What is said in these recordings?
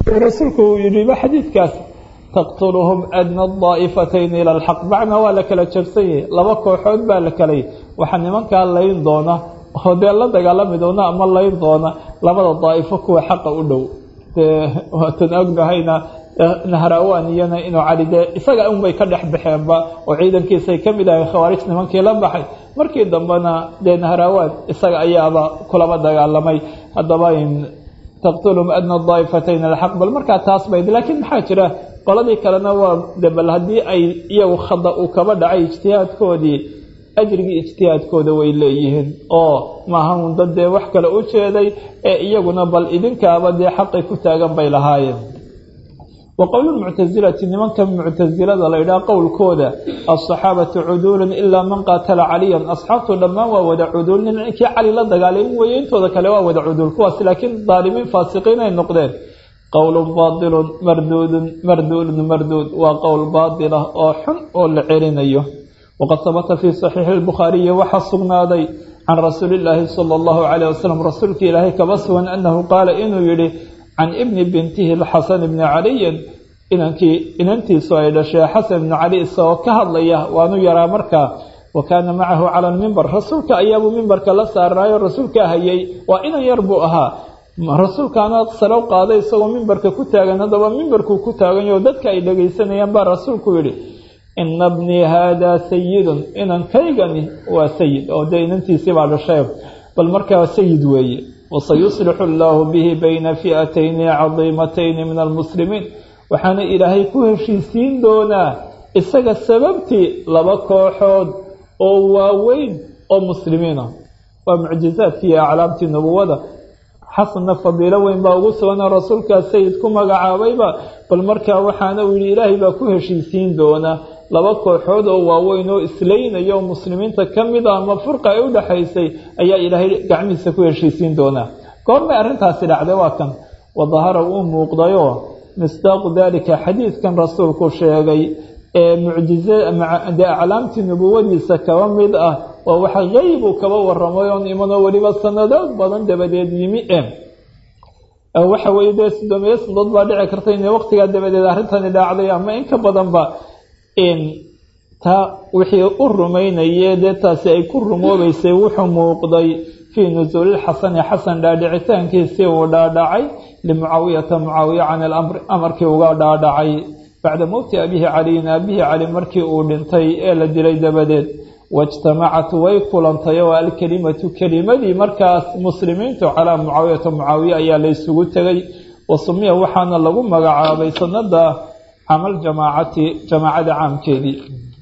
rasuulku uu yidhiba xadiidkaas taqtuluhum adna daa'ifatayni ila alxaq macnaa waa la kala jabsan yahay laba kooxood baa la kalay waxaa nimankaa layn doona oo dee la dagaalami doona ama layn doona labada daa'ifo kuwa xaqa u dhow dee waatan ognahayna nahrawaan iyana inuu cali dee isaga unbay ka dhex baxeenba oo ciidankiisay ka mid ahay khawaarij nimankii la baxay markii dambena dee nahrawaan isaga ayaaba kulaba dagaalamay haddaba taqtulhum adna daa'ifatayn alxaq bal markaa taas bayd laakiin maxaa jira qoladii kalena waa de bal haddii ay iyagu khada uu kaba dhacay ijtihaadkoodii ajrigii ijtihaadkooda way leeyihiin oo maaha un dad dee wax kale u jeeday ee iyaguna bal idinkaaba dee xaqay ku taagan bay lahaayeen wa qowlulmuctasilati nimanka muctasilada la yidhaha qowlkooda alsaxaabatu cuduulun ilaa man qaatala caliyan asxaabtu dhammaan waa wada cuduul ninkii cali la dagaalay weeye intooda kale waa wada cuduul kuwaas laakiin daalimiin faasiqiin ay noqdeen qowlun baadilun marduudun marduudun marduud waa qowl baadilah oo xun oo la celinayo waqad habata fii saxiixi lbukhaariyi waxaa sugnaaday can rasuuli illaahi sala allahu calayh wasalam rasuulka ilaahay kaba sugan annahu qaala inuu yidhi can ibni bintihi lxasan bni caliyin inankii inantiisu ay dhashee xasan ibnu cali isagoo ka hadlaya waanu yaraa markaa wa kaana macahu cala almimbar rasuulka ayaabuu mimbarka la saarnaayo rasuulkaa hayay waa inan yar buu ahaa rasuulkaana salow qaaday isagoo mimbarka ku taagan haddaba mimbarkuu ku taaganyo dadka ay dhegaysanayaan baa rasuulku yidhi ina bnii haadaa sayidun inankaygani waa sayid oo dee inantiisii baa dhashay bal markaa sayid weeye wasayuslixu allaahu bihi bayna fi'atayni cadiimatayni min almuslimiin waxaana ilaahay ku heshiisiin doonaa isaga sababtii laba kooxood oo waaweyn oo muslimiina waa mucjizaadkii iyo aclaamtii nubuwada xasanna fadiilo weyn baa ugu suganoo rasuulkaa sayid ku magacaabayba bal markaa waxaana uu yidhi ilaahay baa ku heshiisiin doonaa laba kooxood oo waaweyn oo islaynaya oo muslimiinta ka mid a ama furqa ay u dhexaysay ayaa ilaahay gacmihiisa ku heshiisiin doonaa goormay arrintaasi dhacday waa kan wadahara uu muuqdayoo misdaaqu daalika xadiidkan rasuulku sheegay ee mucjizade aclaamtii nubuwadiisa kaba mid ah waa waxa qeybu kaba waramay oon imanoo weliba sanadood badan dabadeed yimi e waxa weye dee sidoomeye sanadood baa dhici karta in waqtigaa dabadeed arrintani dhaacday ama in ka badanba taa wixii u rumaynayee dee taasi ay ku rumoobeysay wuxuu muuqday fii nusuulilxasani xasan dhaadhicitaankiisii uu dhaadhacay limucaawiyata mucaawiya can ilamri amarkii uga dhaadhacay bacda mowti abihi caliyin aabihii cali markii uu dhintay ee la dilay dabadeed waijtamacat way kulantay oo alkelimatu kelimadii markaas muslimiintu calaa mucaawiyata mucaawiya ayaa la ysugu tegay wa sumiya waxaana lagu magacaabay sanada camal jamaacati jamaacada caamkeedii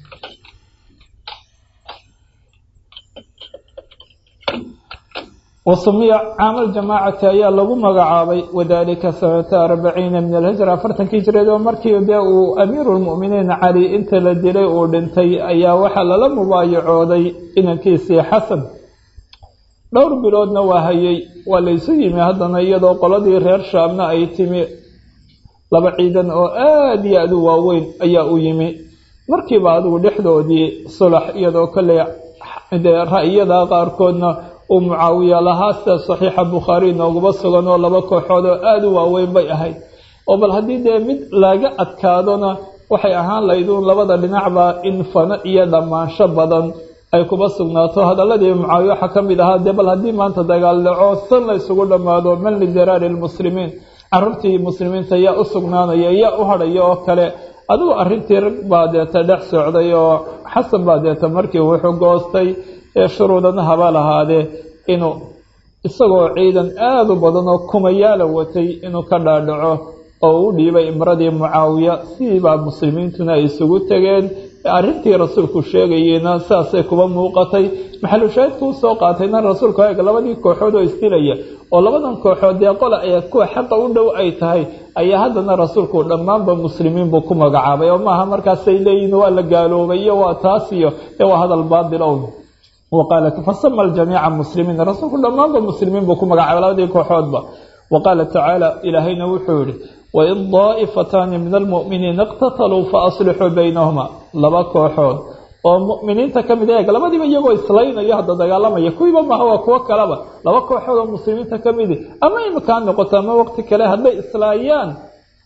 wasumiya caamal jamaacati ayaa lagu magacaabay wadalika sanata arbaciina min alhijra afartankii jireed oo markii dee uu amiiru lmu'miniin cali inta la dilay uu dhintay ayaa waxaa lala mubaayacooday inankiisii xasan dhowr biloodna waa hayay waa laysu yimi haddana iyadoo qoladii reer shaamna ay timi laba ciidan oo aada iyo aad u waaweyn ayaa u yimi markiiba adigu dhexdoodii sulax iyadoo kale dee ra'yada qaarkoodna uu mucaawiya lahaa sida saxiixa bukhaari nooguba sugan oo laba kooxood oo aada u waaweyn bay ahayd oo bal haddii dee mid laga adkaadona waxay ahaan layduun labada dhinacba in fano iyo dhammaansho badan ay kuba sugnaato hadaladii mucaawiya waxaa ka mid ahaa dee bal haddii maanta dagaal dhaco san la ysugu dhammaado man lidiraari lmuslimiin carruurtii muslimiinta yaa u sugnaanaya yaa u hadhaya oo kale adigu arrintii rag baa deeta dhex socday oo xasan baa deeta markii wuxuu goostay ee shuruudana haba lahaadee inuu isagoo ciidan aada u badan oo kumayaala watay inuu ka dhaadhaco oo u dhiibay imradii mucaawiya sidiibaa muslimiintuna ay isugu tegeen arrintii rasuulku sheegayeyna sidaasay kuba muuqatay maxalushaahidku usoo qaatayna rasuulku eeg labadii kooxood oo isdilaya oo labadan kooxood dee qola ayaa kuwa xaqa u dhow ay tahay ayaa haddana rasuulku dhammaanba muslimiin buu ku magacaabay oo maaha markaasay leeyihin waa la gaaloobay iyo waa taas iyo ee waa hadal baadil own waqaala fasama aljamiica muslimiin rasuulku dhammaanba muslimiin buu ku magacaabay labadii kooxoodba wa qaala tacaala ilaahayna wuxuu yihi wain daa'ifataani min almu'miniina iqtataluu faaslixuu baynahuma laba kooxood oo mu'miniinta ka mid eeg labadiiba iyagoo islaynayo hadda dagaalamaya kuwiiba maha waa kuwo kaleba laba kooxood oo muslimiinta ka midi ama imakaa noqoto ama waqti kale hadday islaayaan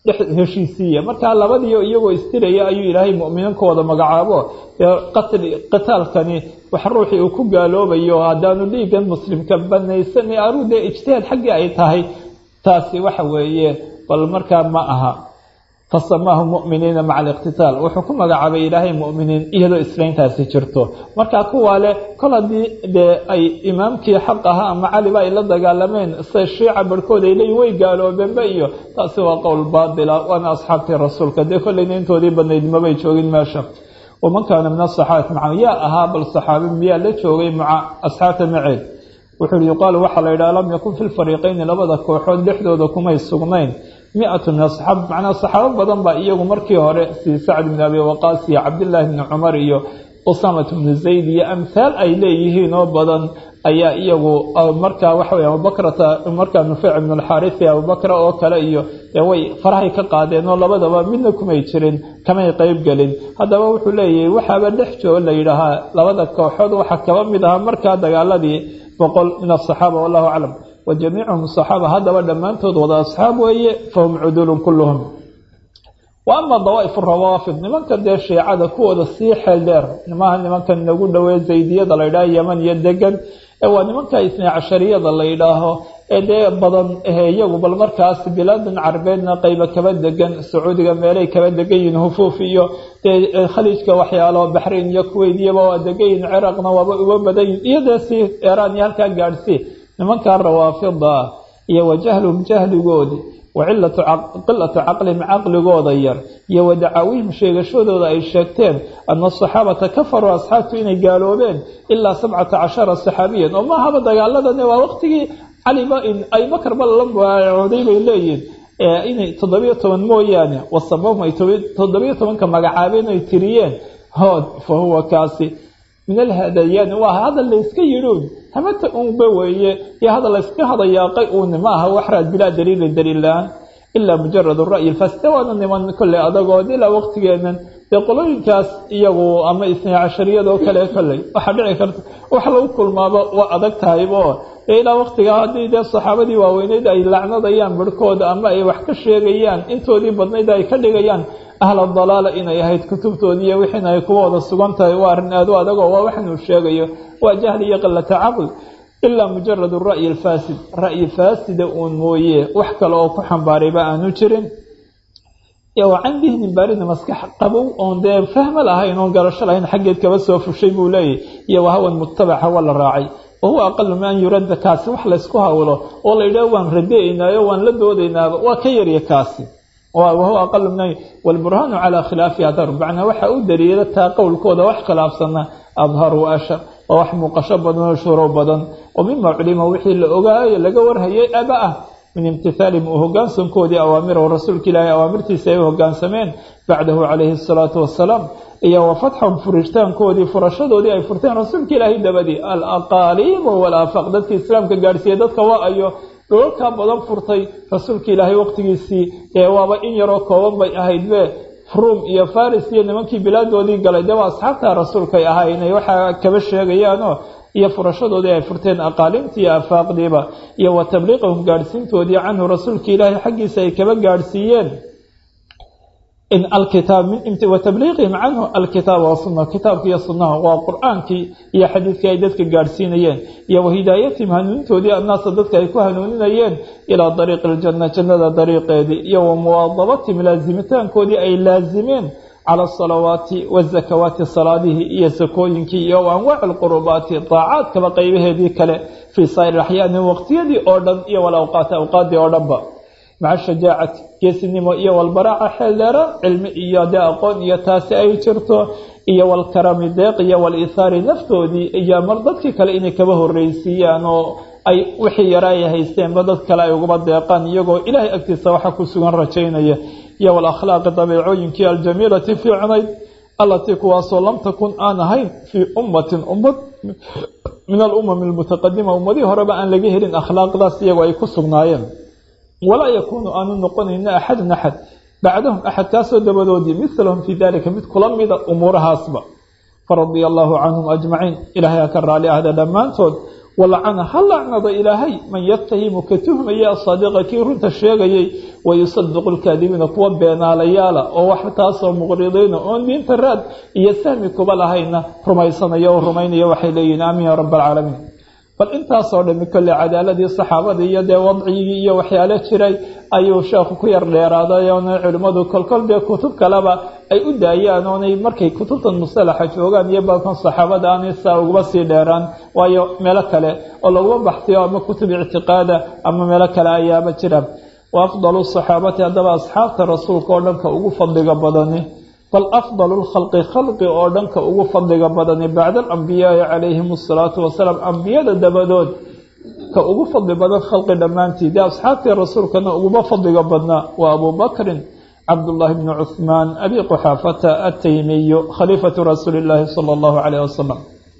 heshiisiiya markaa labadiio iyagoo istiraya ayuu ilaahay mu'miniinkooda magacaabo qatli qitaalkani wax ruuxii uu ku gaaloobayo haddaanu dhiigan muslimka banaysan aruu dee ijtihaad xaggii ay tahay taasi waxa weeye bal markaa ma aha fasamaahu mu'miniina maca aliqtitaal wuxuu ku magacaabay ilaahay mu'miniin iyadoo islayntaasi jirto markaa kuwaa leh kol haddii dee ay imaamkii xaq ahaa ama caliba ay la dagaalameen sida shiica barhkood ay leeyihin way gaaloobeenba iyo taasi waa qowl baatila waana asxaabtii rasuulka dee kollayna intoodii badnayd mabay joogin meesha waman kaana min asaxaabati maca yaa ahaa bal saxaabi miyaa la joogay maca asxaabta maceed wuxuu uhi yuqaalu waxaa la yidhaha lam yakun fi lfariiqayni labada kooxood dhexdooda kumay sugnayn mi-atu min asaxaaba macnaa saxaabo badan baa iyagu markii hore sii sacd bn abi waqaas iyo cabdillaahi bni cumar iyo usamat bni zayd iyo amhaal ay leeyihiin oo badan ayaa iyagu markaa waxa wey abubakrata markaa nufeyc bn alxaarisi abubakra oo kale iyo way farahay ka qaadeen oo labadaba midna kumay jirin kamay qeyb gelin haddaba wuxuu leeyahay waxaaba dhex joo la yidhaahaa labada kooxood waxaa kaba mid ahaa markaa dagaaladii boqol min asaxaaba wallahu aclam wa jamiicuhum saxaaba haddaba dhammaantood wada asxaab weeye fahum cudulun kulluhum wa ama dawaaif rawaafid nimanka dee shiicada kuwooda sii xeel dheer nimaha nimankan nagu dhowee zaydiyada la yidhaaho yaman iyo degan ee waa nimanka isnay cashariyada la yidhaaho ee dee badan iyagu bal markaas bilaadan carabeedna qayba kaba degan sacuudiga meelay kaba degan yihiin hufuuf iyo dee khaliijka waxyaalo baxrayn iyo kuweyt iyaba waa degan yihin ciraaqna waaba uga badan yihin iyo dee si eraan iyo halkaa gaadhsii nimankaa rawaafida ah iyo wajahlum jahligoodi wacilatu qilatu caqlihim caqligooda yar iyo wadacaawihim sheegashadooda ay sheegteen ana asaxaabata kafaruu asxaabtu inay gaaloobeen ilaa sabcata cashara saxaabiyan oo maahaba dagaaladani waa waqtigii caliba abubakarba la baacooday bay leeyihin inay toddobiyo toban mooyaane wasabahum ay toddobiyo tobanka magacaabeen ay tiriyeen hood fa huwa kaasi min alhadayaani waa hadal layska yidhuun hamata unba weeye iyo hadal layska hadayaaqay uuni ma aha waxraad bilaa daliilin daliil la-aan ilaa mujarad ra'yi lfasde waana niman kolley adagood ilaa waqtigeenan dee qolooyinkaas iyagu ama isnay cashariyadoo kale kolley waxaa dhici karta wax lagu kulmaaba waa adag tahaybo dee ilaa waqtigaa haddii dee saxaabadii waaweyneyd ay lacnadayaan barhkooda ama ay wax ka sheegayaan intoodii badnayd ay ka dhigayaan ahla dalaala inay ahayd kutubtoodii iyo wixiina ay kuwa wada sugan tahay waa arrin aad u adagoo waa waxnuu sheegayo waa jahli iyo qilata caql ilaa mujarad ra'yi alfaasid ra'yi faasida uun mooye wax kale oo ku xambaarayba aanu jirin iyo can dihnin baarina maskax qabow oon dee fahmo lahayn oon garasho lahayn xaggeed kaba soo fushay buu leeyahy iyo wahawan mutabaca waa la raacay wahuwa aqalu min an yuradda kaasi wax laysku hawlo oo la yidhaah waan radeynaayo waan la doodaynaaba waa ka yarya kaasi wahuwa aqalu min wlburhaanu calaa khilaafi adhar macnaa waxa u daliila taa qowlkooda wax khilaafsana adhar wa ashar waa wax muuqasho badan oo shuro badan oo mima culima wixii la ogaayo laga warhayay aba ah min imtihaalihim u hogaansankoodii awaamirahu rasuulka ilaahay awaamirtiisa ay u hogaansameen bacdahu calayhi asalaatu wasalaam iyo wa fatxahum furitaankoodii furashadoodii ay furteen rasuulka ilaahay dabadii alaqaaliim walaafaq dadkii islaamka gaadhsiiyey dadka waa ayo dhoolkaa badan furtay rasuulka ilaahay waqtigiisii ee waaba in yaroo kooban bay ahayd be ruum iyo faris iyo nimankii bilaadoodii galay dee waa asxaabta rasuulkay ahaa inay waxaa kaba sheegayaanoo iyo furashadoodii ay furteen aqaalimtii iyo afaaqdiiba iyo wa tabliiqahum gaadhsiintoodii canhu rasuulka ilaahay xaggiisa ay kaba gaadhsiiyeen wa tabliiqihim canhu alkitaaba wasuna kitaabka iyo sunaha waa qur-aankii iyo xadiidkii ay dadka gaadhsiinayeen iyo wa hidaayatihim hanuunintoodii annaasa dadka ay ku hanuuninayeen ilaa dariiqi iljanna jannada dariiqeedii iyo wa muwaadabatihim laasimitaankoodii ay laasimeen cala asalawaati wazakawaati salaadihii iyo sakooyinkii iyo anwaaci alqurubaati daacaadkaba qeybaheedii kale fii saa'ir axyaani waqtiyadii oo dhan iyo walawqaati awqaadii oo dhanba maca shajaacati geesinimo iyo walbaraaca xeeldheera cilmi iyo dee aqoon iyo taasi ay jirto iyo walkarami deeq iyo walihaari naftoodii iyo mar dadkii kale inay kaba horreysiiyaan oo ay wixii yara ay haysteenba dad kale ay ugaba deeqaan iyagoo ilaahay agtiisa waxa ku sugan rajaynaya iyo walakhlaaqi dabeecooyinkii aljamiilati fiicnayd allatii kuwaasoo lam takun aan ahayn fii ummatin ummad min alumami almutaqadima ummadihii horeba aan laga helin akhlaaqdaas iyagoo ay ku sugnaayeen walaa yakuunu aanu noqonayna axadun axad bacdahum axadkaasoo dabadoodii milahum fii dalika mid kula mida umuurahaasba faradia allaahu canhum ajmaciin ilaahay ha ka raali ahda dhammaantood walacana ha lacnado ilaahay man yatahimu ka tuhmaya asaadiqa kii runta sheegayay wayusadiqu lkaadibiina kuwa beenaalayaala oo wax taasoo muqridiina oon diinta raad iyo sahmi kuba lahayna rumaysanaya oo rumaynaya waxay leeyihin aamin ya rab alcaalamiin bal intaasoo dhami kolley cadaaladii saxaabadii iyo dee wadcigii iyo waxyaalo jiray ayuu sheekhu ku yar dheeraaday oona culimmadu kolkol dee kutub kaleba ay u daayaan oonay markay kutubtan musalaxa joogaan iyo balkan saxaabada aanay saa ugaba sii dheeraan waayo meelo kale oo laguma baxsiyo ama kutub ictiqaada ama meelo kale ayaaba jira wa afdalu saxaabati haddaba asxaabta rasuulka oo dhanka ugu fadliga badani bal afdalu lkhalqi khalqi oo dhanka ugu fadliga badani bacda alambiyaai calayhim asalaatu wasalaam ambiyada dabadood ka ugu fadli badan khalqi dhammaantii dee asxaabtii rasuulkana uguma fadliga badnaa waa abu bakrin cabdullaahi bni cuhmaan abi quxaafata ataymiyu khaliifatu rasuuli illaahi sala allahu calayh wasalam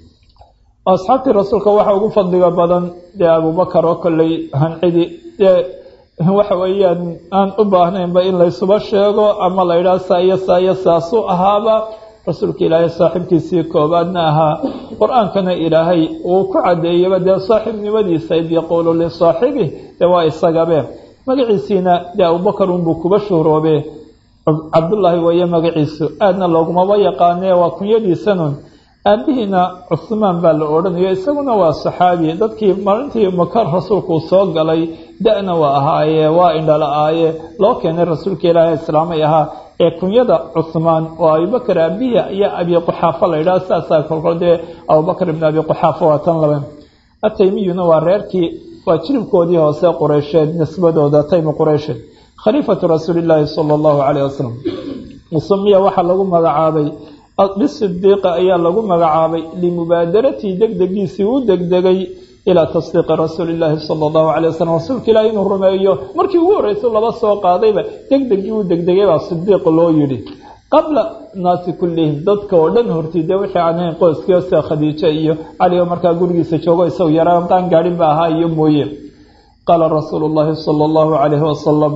asxaabtii rasuulka waxa ugu fadliga badan dee abubakar oo kolley hancidi dee waxa weeyaan aan u baahnaynba in laysuba sheego ama la yidhaha saa iyo saa iyo saasuu ahaaba rasuulka ilaahay saaxiibkiisii koobaadna ahaa qur-aankana ilaahay uu ku caddeeyaba dee saaxiibnimadiisa id yaquulu lisaaxibih dee waa isagabe magaciisiina dee abubakar unbuu kuba shuhroobe cabdullaahi weeye magaciisu aadna loogumaba yaqaanee waa kunyadiisanun aabihiina cuhmaan baa la odhanayo isaguna waa saxaabi dadkii maalintii maka rasuulku soo galay da-na waa ahaaye waa indhala-aaye loo keenay rasuulka ilaahay islaamay ahaa ee kunyada cuhmaan oo abibakar aabihi iyo abi quxaafo la yidhaha saasaa kolkol dee abubakar ibn abi quxaafo waa tan labe ataymiyuna waa reerkii waa jiribkoodii hoose qureysheed nisbadooda taymi qureysheed khaliifatu rasuulillaahi sala allahu calayh wasalam musumiya waxaa lagu magacaabay bisidiiqa ayaa lagu magacaabay limubaadaratii degdegiisii u degdegay ilaa tasdiiqi rasuuli illaahi sala allahu calay wasalam rasuulka ilaahi inuu rumeeyo markii ugu horreysay laba soo qaadayba degdegii u degdegay baa sidiiq loo yidhi qabla naasi kullihim dadka oo dhan hortii dee wixii aan ahayn qoyskii sida khadiijo iyo cali oo markaa gurigiisa joogo isagu yaraan qaan gaadhin ba ahaa iyo mooye qaala rasuulu llaahi sala allahu calayhi wasalam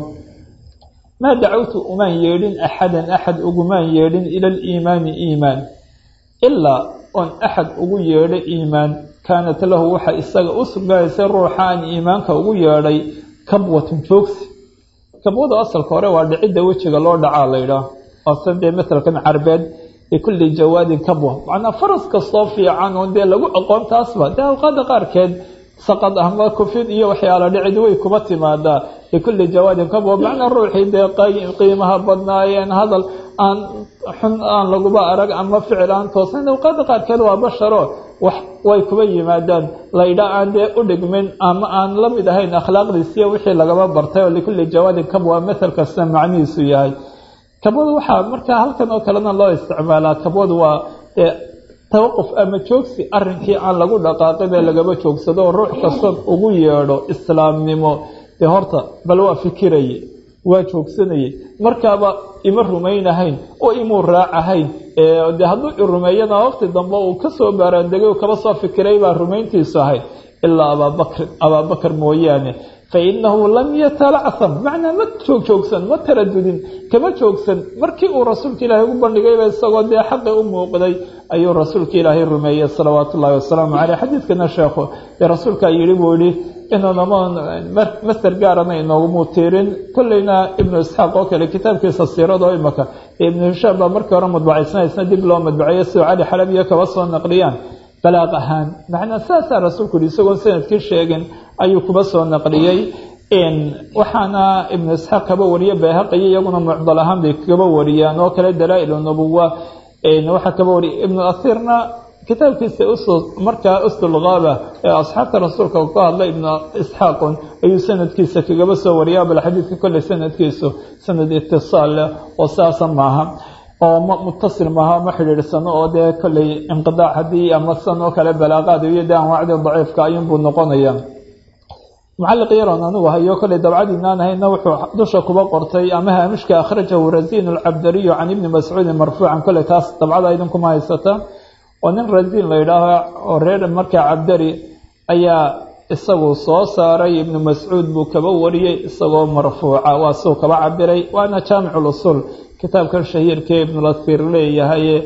maa dacawtu umaan yeedhin axadan axad ugumaan yeedhin ila aliimaani iimaan ilaa oon axad ugu yeedho iimaan kaanat lahu waxa isaga u sugnaysay ruuxa aan iimaanka ugu yeedhay kabwatun joogsi kabwada asalka hore waa dhicidda wejiga loo dhacaa la yidhaah waasan dee masalkan carbeed likulli jawaadin kabwa macnaa faras kastoo fiican oon dee lagu aqoon taasba dee awqaada qaarkeed saqad ahma kufid iyo waxyaala dhicid way kuma timaadaa likulli jawaadin kabwa macnaa ruuxii dee qiimaha badnaayeen hadal aan xun aan laguba arag ama ficil aan toosan awqaada qaarkeed waa basharo wax way kuba yimaadaan laydha aan dee u dhigmin ama aan la mid ahayn akhlaaqdiisiyo wixii lagaba bartay oo likulli jawaadin kabwa masal kasta macnihiisu yahay kabwadu waxaa markaa halkan oo kalena loo isticmaalaa kabwadu waa tawaquf ama joogsi arrinkii aan lagu dhaqaaqin ee lagaba joogsado oo ruux kasta ugu yeedho islaamnimo dee horta bal waa fikiraye waa joogsanayay markaaba ima rumaynahayn oo imuu raacahayn de hadduu i rumeeyana waqti dambe uu kasoo baaraandegay kaba soo fikiray baa rumayntiisu ahayd ilaa abaabakrin abaabakar mooyaane fainahu lam yatalacam macnaa ma joogjoogsan ma taradudin kama joogsan markii uu rasuulka ilaahay ugu bandhigayba isagoo dee xaqi u muuqday ayuu rasuulka ilaahay rumeeyey salawaatu ullahi wasalaamu caleyh xadiidkana sheekhu dee rasuulkaa yidhi buu yihi inuunama master gaarana inoogumuu tiirin kolleyna ibnu isxaaq oo kale kitaabkiisa siirado imaka ibnu hishaam baa markii hore madbacaysanaysna dib loo madbaceeyo sidoo cali xalabiya kaba soo naqliyaan balaaq ahaan macnaa saasaa rasuulku yihi isagoon sanadkii sheegin ayuu kuba soo naqliyey waxaana ibnu isxaaq kaba wariye bayhaqiyo iyaguna mucdal ahaan bay kaba wariyaan oo kale dalaa-il nubuwa waxaa kaba wariya ibnu asiirna kitaabkiisa markaa usdulgaaba ee asxaabta rasuulka ka hadla ibnu isxaaqun ayuu sanadkiisa kagaba soo wariya bal xadiidka kolley sanadkiisu sanad itisaal leh oo saasa maaha oo ma mutasil maaha ma xidhiidhsano oo dee kolley inqidaac haddii ama san oo kale balaaqaad iyo de anwaacdii daciifka ayuunbuu noqonaya mucalliq yaroon anigu hayo kolley dabcadiinaan ahayna wuxuu dusha kuba qortay ama haamishka akhrajahu rasiin alcabdariyu can ibni mascuudin marfuucan kolley taas dabcada idinkuma haysata oo nin rasiin la yidhaaho oo reer markaa cabdari ayaa isagu soo saaray ibnu mascuud buu kaba wariyey isagoo marfuuca waa suu kaba cabiray waana jaamicu lusul kitaabkan shahiirkee ibnulasiir leeyahay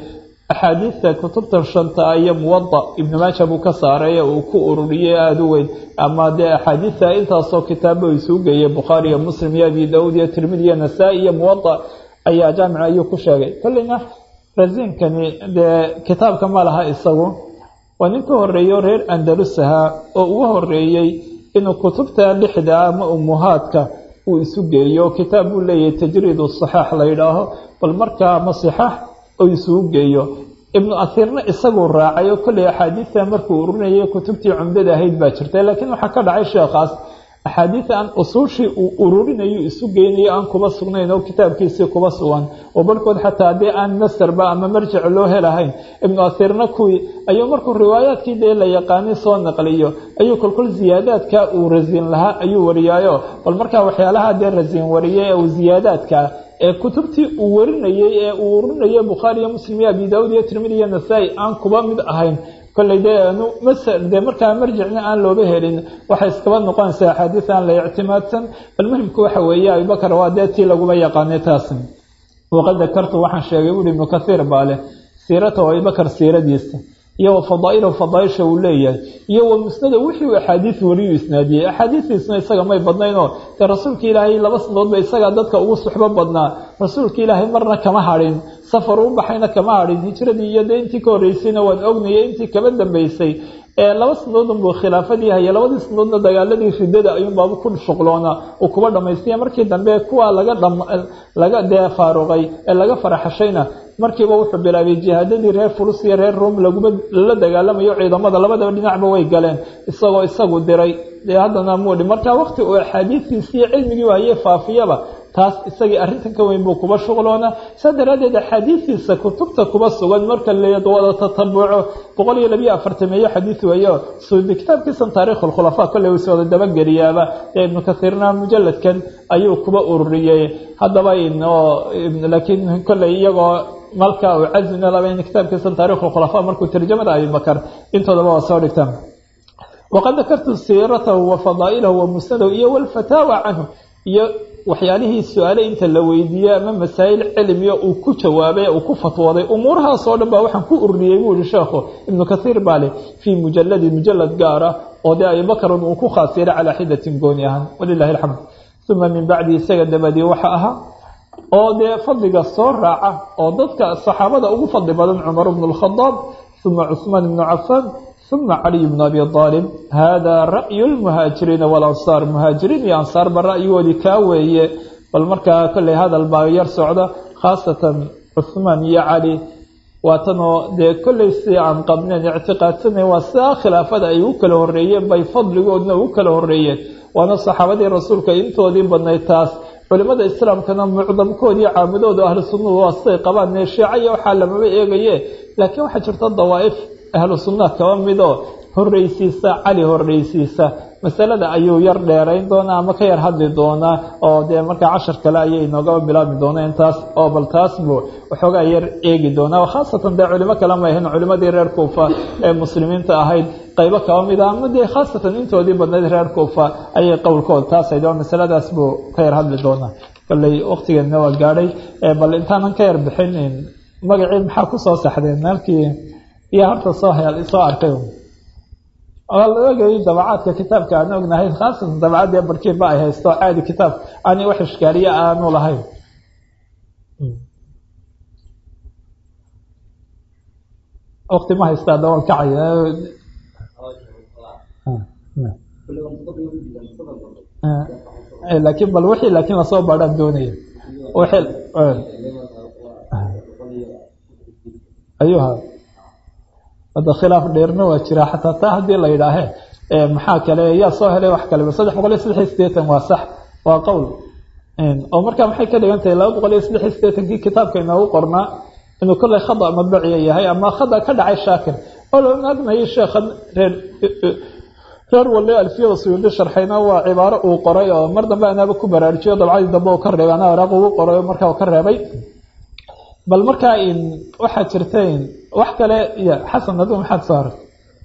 axaadiidta kutubtan shanta iyo muwada ibnu maaja buu ka saaray uu ku ururiyey aada u weyn ama dee axaadiidta intaasoo kitaabo isuu geeyey bukhaari iyo muslim iyo abi daud iyo tirmidi iyo nasaa-i iyo muwada ayaa jaamica ayuu ku sheegay kolleyna rasiinkani dee kitaabka ma laha isagu waa nin ka horeeyo reer andalus ahaa oo ugu horeeyey inuu kutubta lixda ama umuhaadka uu isu geeyo kitaab buu leeyahay tajriid saxaax la yidhaaho bal markaa ama sixaax oo isugu geeyo ibnu asiirna isaguu raacay oo kolley axaadiidta markuu ururinayay kutubtii cumdada ahayd baa jirta laakiin waxaa ka dhacay sheekhaas axaadiida aan usuushii uu ururinayo isu geynayo aan kuba sugnayn oo kitaabkiisii kuba sugan oo barhkood xataa haddii aan masarba ama marjic loo helahayn ibnu asiirna kuwii ayuu markuu riwaayaadkii dee la yaqaanay soo naqliyo ayuu kolkol ziyaadaadka uu rasiin lahaa ayuu wariyaayo bal markaa waxyaalaha dee rasiin wariyay ee uu ziyaadaadka ee kutubtii uu warinayey ee uu ururinayay bukhaari iyo muslim iyo abi daawud iyo tirmidi iyo nasaa-i aan kuba mid ahayn kolley dee masr dee markaa marjicna aan looba helin waxay iskaba noqonaysaa axaadiis aan la ictimaadsan bal muhimku waxa weeye abubakar waa dee tii laguma yaqaanay taasi waqad dakartu waxaan sheegay buuri ibnu kathiir baa leh siirata abubakar siiradiisa iyo wa fadaa'ilahu fadaaisha uu leeyahay iyo wa musnada wixii uu axaadiis wariyu isnaadiyey axaadiistiisna isaga may badnaynoo dee rasuulka ilaahay laba sanadoodba isagaa dadka ugu suxbo badnaa rasuulka ilaahay marna kama hadhin safar u baxayna kama hadhin hijradii iyo dee intii ka horreysayna waan ognayay intii kaba dambeysay ee laba sanadoodun buu khilaafadii haya labadii sanadoodna dagaaladii ridada ayuunbaaba ku shuqloona uu kuba dhamaystaya markii dambe kuwa laga laga dee faaruqay ee laga faraxashayna markiiba wuxuu bilaabay jihaadadii reer furus iyo reer rom laguma lala dagaalamayo ciidamada labadaba dhinacba way galeen isagoo isagu diray dee haddana muudhi markaa waqti uu axaadiistiisiiyo cilmigii hayee faafiyaba taas isagii arrintan ka weyn buu kuba shuqloona saa daraaddeed axaadiistiisa kutubta kuba sugan marka lawada tatabuco boqol iyo labiyo afartameeyo xadiis weeyo suudi kitaabkiisan taarikh lkhulafaa kolley uus wada dabageliyaaba ee ibnu kathiirna mujaladkan ayuu kuba ururiyey haddaba laakiin kolley iyagoo malka uu cazmina laba in kitaabkiisan taarikh lkhulafaa markuu tarjamada abibakar intoodaba waa soo dhigtaan waqad dakartu siiratahu wa fadaa'ilahu wa musnadahu iyo walfataawa canhu iyo waxyaalihii su-aale inta la weydiiyey ama masaa'il cilmiga uu ku jawaabay uu ku fatwooday umuurahaasoo dhan baa waxaan ku ururiyey buu yihi sheekhu ibnu kathiir baa leh fii mujaladi mujalad gaara oo dee abibakrun uu ku khaas yeelay calaa xidatin gooni ahaan walilahi alxamd uma min bacdi isaga dabadii waxa ahaa oo dee fadliga soo raaca oo dadka saxaabada ugu fadli badan cumar bnu lkhadaab uma cuثmaan bnu cafaan uma caliy bnu abi aalib hada ra'yu lmuhaajiriina walansaar muhaajiriin iyo ansaarba ra'yigoodii kaa weeye bal markaa kolley hadal baa yar socda khaasatan cuثmaan iyo cali waatanoo dee kolley si aan qabneen ictiqaadsana waa sidaa khilaafada ay u kala horeeyeen bay fadligoodna u kala horeeyeen waana saxaabadii rasuulka intoodii badnayd taas culimada islaamkana mucdamkoodii caamadooda ahlu sunnadu waa siday qabaan nee shiica iyo waxaa lamaba eegaye laakiin waxaa jirta dawaa'if ahlu sunnaha kaba midoo horreysiisa cali horreysiisa masalada ayuu yar dheerayn doonaa ama ka yar hadli doonaa oo dee markaa cashar kale ayay inoogaba bilaabi doonaa intaas oo bal taas buu waxoogaa yar eegi doonaa khaasatan dee culimo kale ma ahayn culimadii reer kuufa ee muslimiinta ahayd qaybo kaba mid ah ama dee khaasatan intoodii badnayd reer kuufa ayay qowlkood taashayd oo masaladaas buu ka yar hadli doonaa kolley waqtigeedna waa gaadhay bal intaanan ka yar bixin magacii maxaa kusoo saxdeen halkii iyo horta soo soo arkay waa la ogayay dabacaadka kitaabka aan ognahay khaasatan dabacaddii barkiinba ay haysto caadi kitaab ani wax ishkaaliye aanu lahayn waqti ma haystaa dawal kacaya laakiin bal wixii laakiin lasoo baadhaan doonaya ayuha hadda khilaaf dheerna waa jira xataa taa haddii la yidhaahe maxaa kale yaa soo helay wax kaleba saddex boqol iyo saddex iyo sideetan waa sax waa qowl oo markaa maxay ka dhigan tahay laba boqol iyo saddex iyo sideetankii kitaabka inoogu qornaa inuu kolley khada madbaciya yahay ama khada ka dhacay shaakir oo la ognayo sheekhan reer reer wali alfiyada suyuudi sharxayna waa cibaaro uu qoray oo mar dambe anaaba ku baraarujiyo dabcadii dambe uu ka reebay anaa waraaq ugu qoray markaa uu ka reebay bal markaa waxaa jirta wax kale y xasan adigu maxaad soo arag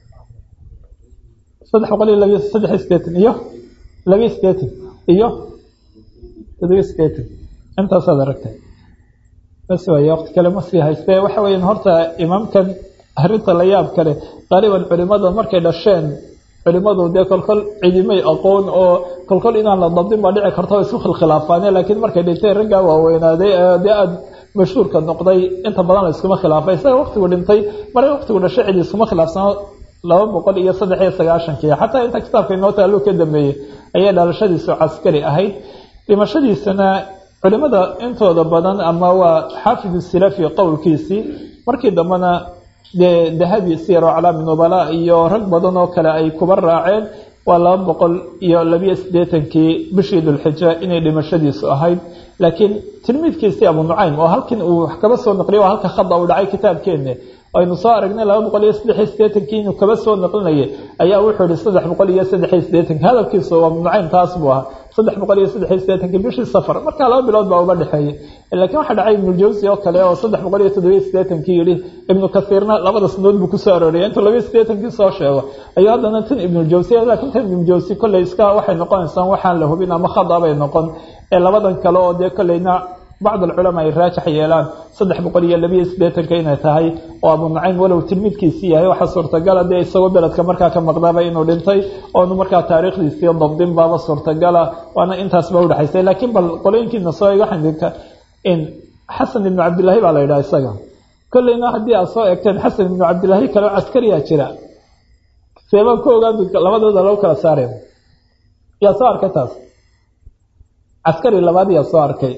saddex boqol iyo labiyo saddex iyo sideetan iyo labiyo sideetan iyo todobiyo sideetan intaasaad aragtay bas waay waqti kale ma sii hayste waxa weeyaan horta imaamkan arrinta la yaab kale qaaliban culimada markay dhasheen culimadu dee kolkol cidimay aqoon oo kolkol inaan la dabdin baa dhici karta isu khilkhilaafaane laakiin markay dhintay raggaa waaweynaaday dee aada mashhuurka noqday inta badan la iskuma khilaafay isaga waqtigu dhintay mare waqtigu dhashay cidi iskuma khilaafsano laba boqol iyo saddex iyo sagaashankii xataa inta kitaabka inoo taaluu ka dambeeyey ayay dhalashadiisu caskari ahayd dhimashadiisana culimada intooda badan ama waa xaafidu silafi qowlkiisii markii dambena dee dahabi siyaro calaami nubala iyo rag badan oo kale ay kuba raaceen waa laba boqol iyo labiyo siddeetankii bishii dulxija inay dhimashadiisu ahayd laakiin tilmiidkiisii abu nucaym oo halkan uu wax kaba soo naqliyo oo halka khada uu dhacay kitaabkeena aynu soo aragnay laba boqol iyo saddex iyo siddeetankii inuu kaba soo naqlinayay ayaa wuxuu yihi saddex boqol iyo saddex iyo siddeetanki hadalkiisu abu nucaym taas buu ahaa saddex boqol iyo saddex iyo siddeetankii bishii safar markaa laba bilood baa uba dhexeeyey laakiin waxaa dhacay ibnujawsi oo kale oo saddex boqol iyo toddobiyo siddeetankii yihi ibnu kasiirna labada sanadood buu kusoo arooriyay intuu labiyo siddeetankii soo sheego ayuu haddana tan ibnujawsi laakiin tan ibnujawsi kolley iska waxay noqonaysaa waxaan la hubin ama khada bay noqon ee labadan kale oo dee kolleyna bacd alculamaa ay raajax yeelaan saddex boqol iyo labiyo siddeetanka inay tahay oo abu nacaym walow tilmiidkiisii yahay waxaa suurtagala dee isagoo beledka markaa ka maqnaaba inuu dhintay oonu markaa taariikhdiisii dabdin baaba suurtagala waana intaasba udhexaysay laakiin bal qolooyinkiina soo waxaan idinka in xasan ibnu cabdillaahi baa la yidhaha isaga kolleyna haddii aad soo eegteen xasan ibnu cabdillaahi kaleo caskariyaa jira seebaan ku ogaan labadooda lagu kala saareen yaa soo arkay taas caskari labaad yaa soo arkay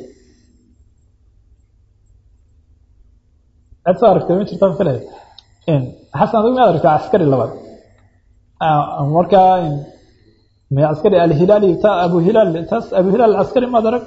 cid soo aragtay ma jirtaan filay xasan adigu maad aragtaa caskari labaad markaa caskari alhilaali ta abu hilaal taas abu hilaal caskari maad arag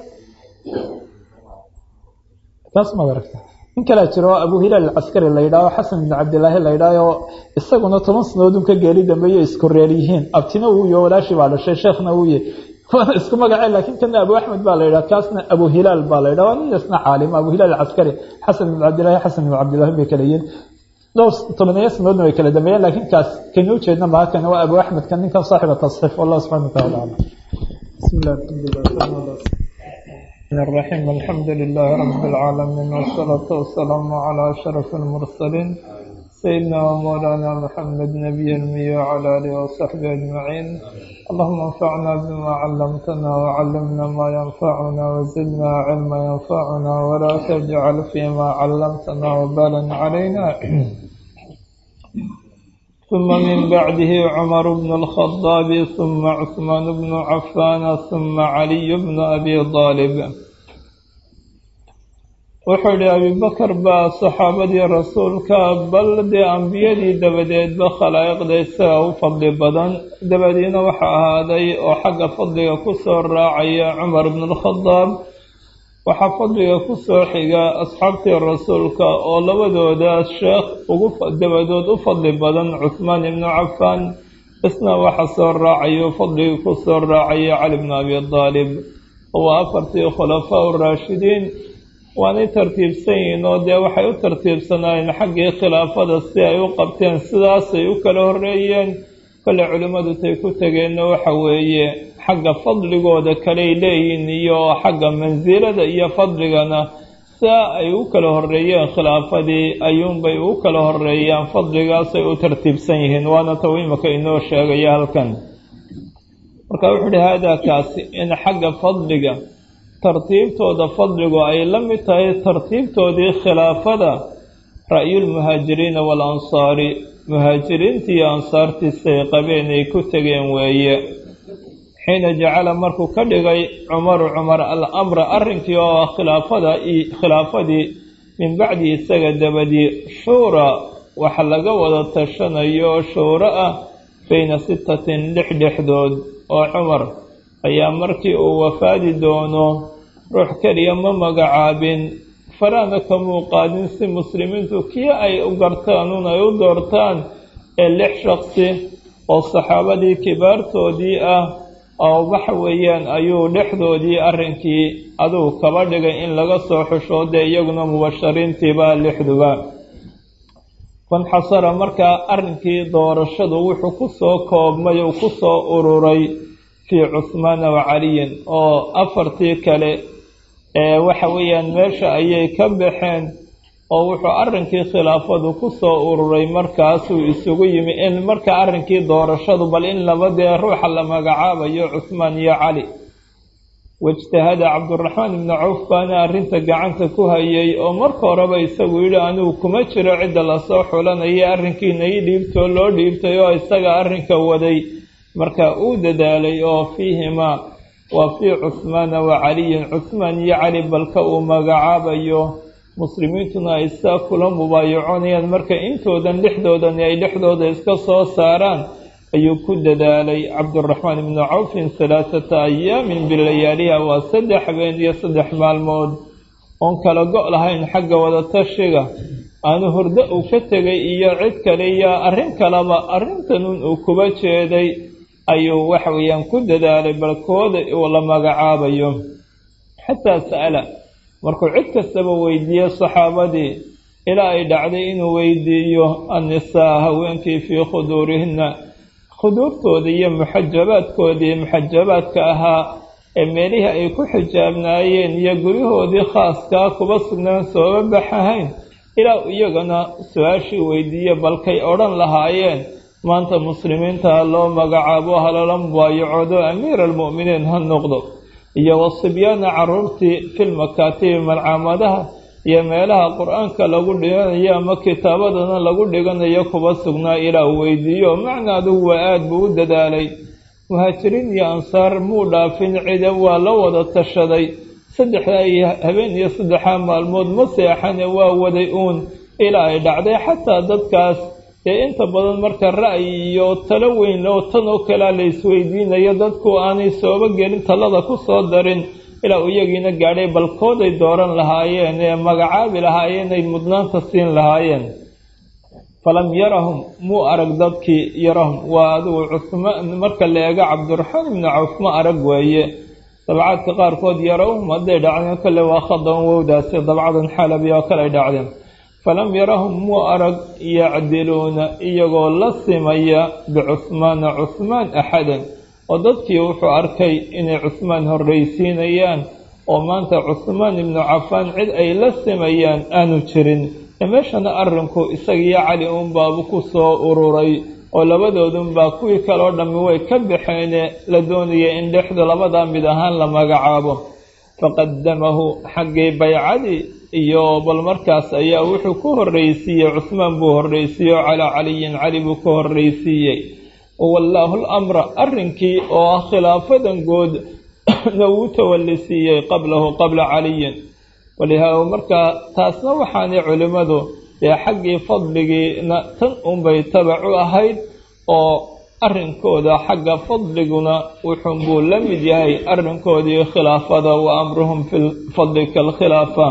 taas maad aragta nin kalaa jiro abu hilaal alcaskari la yidhaaho xasan ibnu cabdillaahi la yidhaaho isaguna toban sanadoodun ka geeli dambeeyo isku reer yihiin abtina wuu iyo walaashii baa dhashay sheekhna wuu yahy waana isku magacee laakiin kana abu axmed baa la yidhaha kaasna abu hilaal baa la yidhaha waa nin isna caalim abu hilaal alcaskari xasan ibnu cabdillahi xasan ibnu cabdillahi bay kala yihiin dhowr tobaniyo sanadoodna way kala dambeeyeen laakiin kaas kani ujeedna maha kana waa abu axmed kan ninkan saaxiba tasxiif wallah subxana wataala aclam bismi illah alxamdulilah الرحيم الحمد لله رب العالمين والصلاة والسلام على أشرف المرسلين سيدنا ومولانا محمد نبي المي وعلى آله وصحبه أجمعين اللهم انفعنا بما علمتنا وعلمنا ما ينفعنا وزدنا علما ينفعنا ولا تجعل فيما علمتنا وبالا علينا ثم من بعده عمر بن الخطاب ثم عثمان بن عفان ثم علي بن أبي طالب wuxuu idhi abibakar baa saxaabadii rasuulka bal dee ambiyadii dabadeedba khalaa'iqda isaga u fadli badan dabadiina waxa ahaaday oo xagga fadliga ku soo raacaya cumar bnu alkhadaab waxaa fadliga ku soo xiga asxaabtii rasuulka oo labadooda sheekh ugu dabadood u fadli badan cuhmaan ibnu cafaan isna waxa soo raacayo fadliga ku soo raacaya cali bnu abi daalib waa afartii khulafaa uraashidiin waanay tartiibsan yihiin oo dee waxay u tartiibsanaayeen xaggii khilaafada si ay u qabteen sidaasay u kala horreeyeen kale culimmadu tay ku tegeenna waxa weeye xagga fadligooda kaley leeyihin iyo xagga mansilada iyo fadligana saa ay u kala horreeyeen khilaafadii ayuunbay u kala horreeyaan fadligaasay u tartiibsan yihiin waana taw imaka inoo sheegaya halkan marka wuxuu uhi haadaa kaasi in xagga fadliga tartiibtooda fadligu ay la mid tahay tartiibtoodii khilaafada ra'yulmuhaajiriina waalansaari muhaajiriintii iyo ansaartiisay qabeen ay ku tegeen weeye xiina jacala markuu ka dhigay cumaru cumar al amra arrinkii oo ah khilaafada khilaafadii min bacdi isaga dabadii shuura waxa laga wada tashanayo oo shuuro ah bayna sittatin lix dhexdood oo cumar ayaa markii uu wafaadi doono ruux keliya ma magacaabin faraana kamuu qaadin si muslimiintu kii ay u gartaan un ay u doortaan ee lix shaqsi oo saxaabadii kibaartoodii ah oo waxa weeyaan ayuu dhexdoodii arrinkii aduu kaba dhigay in laga soo xusho dee iyaguna mubashariintiiba lixduba fanxasara markaa arrinkii doorashadu wuxuu ku soo koobmay uu ku soo ururay fii cuhmaana wa caliyin oo afartii kale waxa weeyaan meesha ayay ka baxeen oo wuxuu arrinkii khilaafadu ku soo ururay markaasuu isugu yimi in marka arrinkii doorashadu bal in labadee ruuxa la magacaabayo cuhmaan iyo cali waijtahada cabduraxmaan ibnu cawf baana arrinta gacanta ku hayay oo marka horeba isagu yidhi anigu kuma jiro cidda lasoo xulanaya arrinkiina ii dhiibtoo loo dhiibtay oo isaga arrinka waday marka uu dadaalay oo fiihimaa waa fii cuhmaana wa caliyin cuhmaan iyo cali balka uu magacaabayo muslimiintuna ay saa kula mubaayaconayaan marka intoodan dhexdoodani ay dhexdooda iska soo saaraan ayuu ku dadaalay cabduraxmaan ibnu cawfin halaathata ayaamin bilayaaliha waa saddex habeen iyo saddex maalmood oon kala go' lahayn xagga wadatashiga aanu hurdo uu ka tegay iyo cid kale iyo arrin kaleba arrintanun uu kuba jeeday ayuu waxa weeyaan ku dadaalay balkooda uu la magacaabayo xataa sa'ala markuu cid kastaba weydiiyey saxaabadii ilaa ay dhacday inuu weydiiyo annisaa haweenkii fii khuduurihinna khuduurtooda iyo muxajabaadkoodii muxajabaadka ahaa ee meelihii ay ku xijaabnaayeen iyo guryahoodii khaaskaa kuba sugnaan sooba baxahayn ilaa iyagana su-aashii weydiiye balkay odhan lahaayeen maanta muslimiinta loo magacaabo halala mubaayacoodo amiira almu'miniin ha noqdo iyo wasibyaana caruurtii filmakaatibi malcaamadaha iyo meelaha qur-aanka lagu dhiganayo ama kitaabadana lagu dhiganayo kuba sugnaa ilaa uu weydiiyo macna adugu waa aada buu u dadaalay muhaajiriin iyo ansaar muu dhaafin cida waa la wada tashaday saddexdaa iyo habeen iyo saddexaa maalmood ma seexane waa waday uun ilaa ay dhacday xataa dadkaas dee inta badan marka ra'yi iyo talo weyn oo tan oo kalea la isweydiinayo dadku aanay sooba gelin talada ku soo darin ilaa uu iyagiina gaadhay balkooday dooran lahaayeen ee magacaabi lahaayeen ay mudnaanta siin lahaayeen falam yarahum muu arag dadkii yarahum waa adigu cusmaan marka la eego cabdiraxmaan ibnu cawf ma arag weeye dabcaadka qaarkood yarahum hadday dhacdeen kale waa khadan wowdaasi dabcadan xalabi oo kale ay dhacdeen falam yarahum muu arag yacdiluuna iyagoo la simaya bicuhmaana cuhmaan axadan oo dadkii wuxuu arkay inay cuhmaan horraysiinayaan oo maanta cuhmaan ibnu cafaan cid ay la simayaan aanu jirin meeshana arrinku isagiyo cali uunbaabu ku soo ururay oo labadoodunbaa kuwii kaleo dhammi way ka baxeene la doonaya in dhexdu labadaa mid ahaan la magacaabo faqadamahu xaggii baycadii iyo bal markaas ayaa wuxuu ku horraysiiyey cuhmaan buu horraysiiyey oo calaa caliyin cali buu ka horraysiiyey wallaahu lamra arrinkii oo ah khilaafadan good na wuu tawallisiiyey qablahu qabla caliyin walihaa markaa taasna waxaanay culimmadu dee xaggii fadligiina tan unbay tabac u ahayd oo arrinkooda xagga fadliguna wuxuunbuu la mid yahay arrinkoodii khilaafada wa amruhum fi lfadli kaalkhilaafa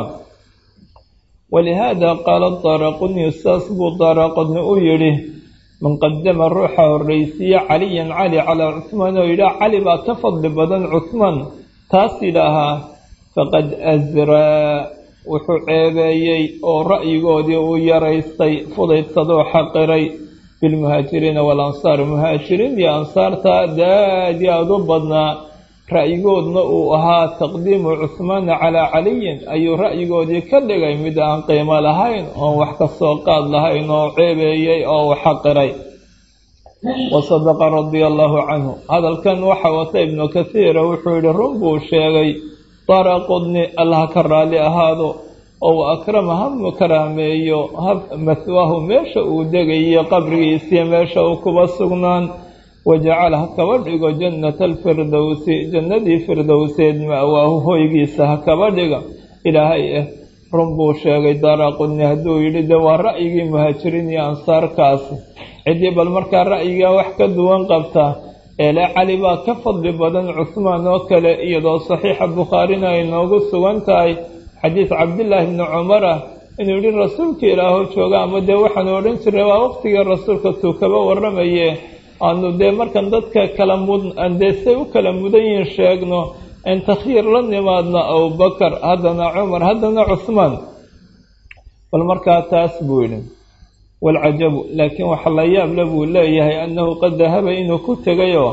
walihaada qaala daaraquni saas buu daaraqudni u yidhi man qadama ruuxa horraysiiye caliyan cali calaa cuhmaan oo yidhaah cali baa ka fadli badan cuhmaan taas yidhaahaa faqad asraa wuxuu ceebeeyey oo ra'yigoodii uu yaraystay fudaydsadoo xaqiray bilmuhaajiriina waalansaar muhaajiriin iyo ansaarta daadi aada u badnaa ra'yigoodna uu ahaa taqdiimu cuhmaana calaa caliyin ayuu ra'yigoodii ka dhigay mid aan qiimo lahayn oon wax ka soo qaad lahayn oo ceebeeyey oo uu xaqiray wa sadaqa radia allaahu canhu hadalkan waxa wata ibnu kathiira wuxuu yihi run buu sheegay daraqudni allah ka raalli ahaado oo wa akrama ha karaameeyo ha mahwaahu meesha uu degayo qabrigiisiyo meesha uu kuba sugnaan wajacala ha kaba dhigo jannata alfirdowsi jannadii firdowseed ma'waahu hoygiisa ha kaba dhiga ilaahay ah run buu sheegay daraqudni hadduu yidhi de waa ra'yigii muhaajiriin iyo ansaarkaasi ciddii bal markaa ra'yigaa wax ka duwan qabta eele cali baa ka fadli badan cuhmaan oo kale iyadoo saxiixa bukhaarina ay noogu sugan tahay xadiis cabdillaahi bni cumar ah inuu yidhi rasuulka ilaaho jooga ama dee waxaanu odhan jirnay waa waqtigii rasuulka tuu kaba warramaye aanu dee markan dadka kala mud dee say u kala mudan yihiin sheegno in takhyiir la nimaadno abubakar haddana cumar haddana cuhmaan bal markaa taas buu yidhi waalcajabu laakiin waxa la yaable buu leeyahay annahu qad dahaba inuu ku tegayoo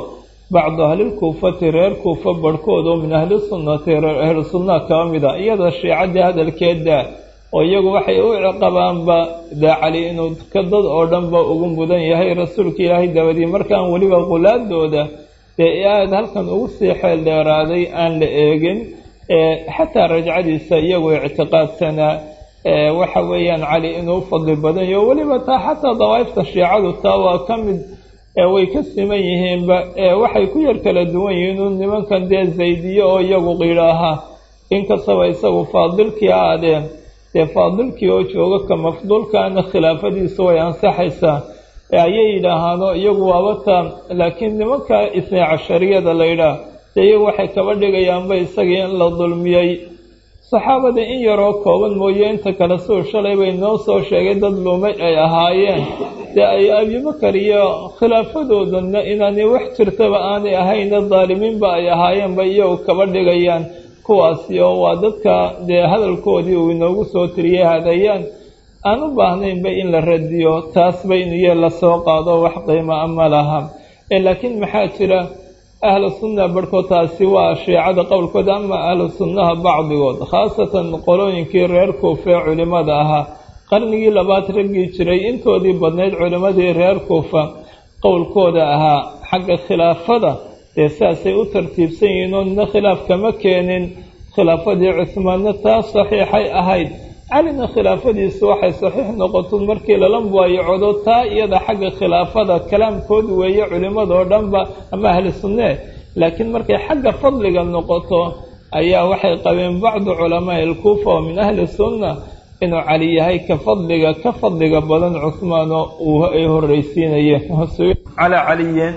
bacdu ahlilkuufati reer kuufa barhkood oo min ahli sunnati reer ahlu sunnaha kaba mida iyada shiicadii hadalkeeda oo iyagu waxay u ciqabaanba dee cali inuu ka dad oo dhanba ugu mudan yahay rasuulka ilaahay dabadii markaan weliba qulaadooda dee aada halkan ugu sii xeel dheeraaday aan la eegin xataa rajcadiisa iyagu ictiqaadsanaa waxa weeyaan cali inuu fadli badan yaho weliba taa xataa dawaa'ifta shiicadu taa waa ka mid way ka siman yihiinba waxay ku yar kala duwan yihiin un nimankan dee zaydiye oo iyagu qiidhaaha inkastaba isagu faadilkii aadeen dee faadilkii oo jooga ka mafduulkaana khilaafadiisu way ansaxaysaa ayay yidhaahaano iyagu waabata laakiin nimanka isnay cashariyada la yidhaah dee iyagu waxay kaba dhigayaanba isagii in la dulmiyey saxaabada in yaroo kooban mooye inta kale suu shalay bay noo soo sheegay dad lumay ay ahaayeen dee ay abibakar iyo khilaafadoodana inaanay wax jirtaba aanay ahayna daalimiinba ay ahaayeenba iyagu kaba dhigayaan kuwaasi oo waa dadka dee hadalkoodii uu inoogu soo tiriyey hadayaan aan u baahnaynba in la radiyo taasba inuye lasoo qaado wax qiimo a ma laha laakiin maxaa jira ahlu sunna barhkood taasi waa shiicada qowlkooda ama ahlu sunnaha bacdigood khaasatan qolooyinkii reer kuufa ee culimmada ahaa qarnigii labaad raggii jiray intoodii badnayd culimmadii reer kuufa qowlkooda ahaa xagga khilaafada dee saasay u tartiibsan yihiin oo nina khilaaf kama keenin khilaafadii cusmaanna taas saxiixay ahayd calina khilaafadiisu waxay saxiix noqoto markii lala muwaayacodo taa iyada xagga khilaafada kalaamkood weeye culimmadoo dhanba ama ahli sunnee laakiin markay xagga fadliga noqoto ayaa waxay qabeen bacdu culamaai alkuufa oo min ahli sunna inuu cali yahay ka fadliga ka fadliga badan cusmaano uu ay horreysiinayeen calaa caliyin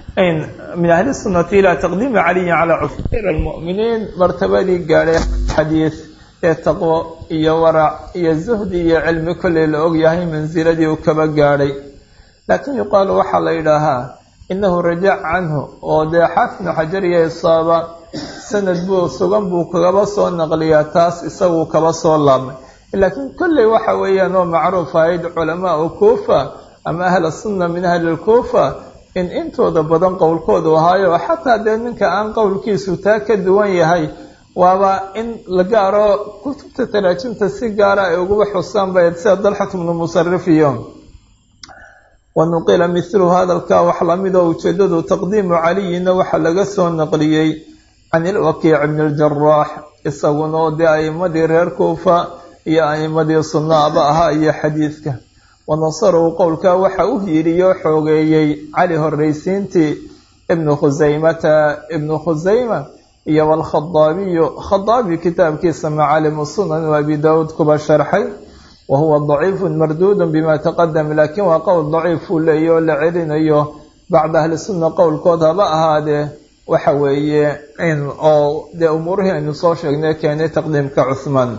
min ahli sunnati ilaa taqdiimi caliyin calaa cusmaan almu'miniin martabadii gaadhay xadiis ee taqwo iyo warac iyo zuhdi iyo cilmi kolley la og yahay mansiladii uu kaba gaadhay laakiin yuqaalu waxaa la yidhaahaa innahu rajac canhu oo dee xaafinu xajar iyo isaaba sanad buu sugan buu kagaba soo naqliyaa taas isaguu kaba soo laabmay laakiin kolley waxa weeyaan oo macruuf ahayd culamaau kuufa ama ahla sunna min ahli lkuufa in intooda badan qowlkoodu ahaayo xataa dee ninka aan qowlkiisu taa ka duwan yahay waaba in la gaaro kutubta taraajimta si gaara ay uguba xusaan bayd sida dalxat bnu musarif iyo wa nuqila mithluhu hadalkaa wax lamidoo ujeedadu taqdiimu caliyina waxaa laga soo naqliyey can ilwakiic bni ljaraax isaguna oo dee a'imadii reer kuufa iyo a'imadii sunnaaba ahaa iyo xadiidka wa nasarahu qowlkaa waxa u hiiriyo xoogeeyey cali horreysiintii ibnu khusaymata ibnu khusayma iyo wlkhadaabiyu khadaabi kitaabkiisa macaalimu sunan u abi daawuud kuba sharxay wa huwa daciifu marduudu bima taqadam laakiin waa qowl daciifuu leeya oo la celinayo bacda ahli sunna qowlkood haba ahaadee waxa weeye in oo dee umuurihii aynu soo sheegnay keenay taqdiimka cuhmaan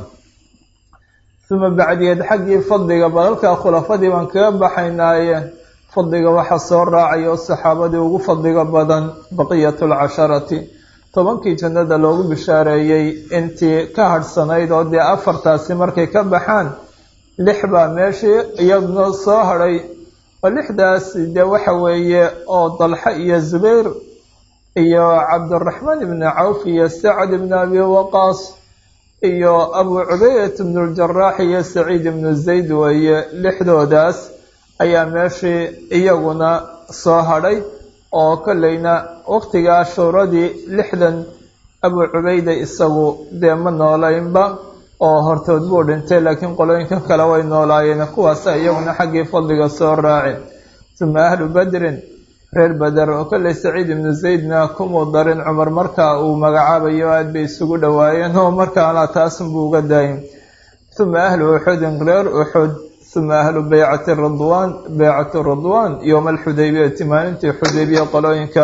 uma bacdiyeed xaggii fadliga balalka khulafadii baan kaga baxaynaaye fadliga waxaa soo raacaya oo saxaabadii ugu fadliga badan baqiyat lcasharati tobankii jannada loogu bishaareeyey intii ka hadhsanayd oo dee afartaasi markay ka baxaan lix baa meeshii iyadna soo hadhay oo lixdaasi dee waxa weeye oo dalxa iyo zubayr iyo cabdiraxmaan ibni cawf iyo sacad ibni abi waqaas iyo abu cubaydat ibnu ljaraax iyo saciid ibnu zayd weeye lixdoodaas ayaa meeshii iyaguna soo hadhay oo kolleyna waqtigaa shuuradii lixdan abu cubayda isagu dee ma noolaynba oo hortood buu dhintay laakiin qolooyinka kale way noolaayeen kuwaasa iyaguna xaggii fadliga soo raaci uma ahlu badrin reer bader oo kolley saciid ibnu zaydna kumuu darin cumar markaa uu magacaabayo aad bay isugu dhowaayeen oo markaana taasunbuu uga daayin uma ahlu uxudin reer uxud uma ahlu beycati ridwaan beycati ridwaan yowma alxudaybiyati maalintii xudaybiya qolooyinka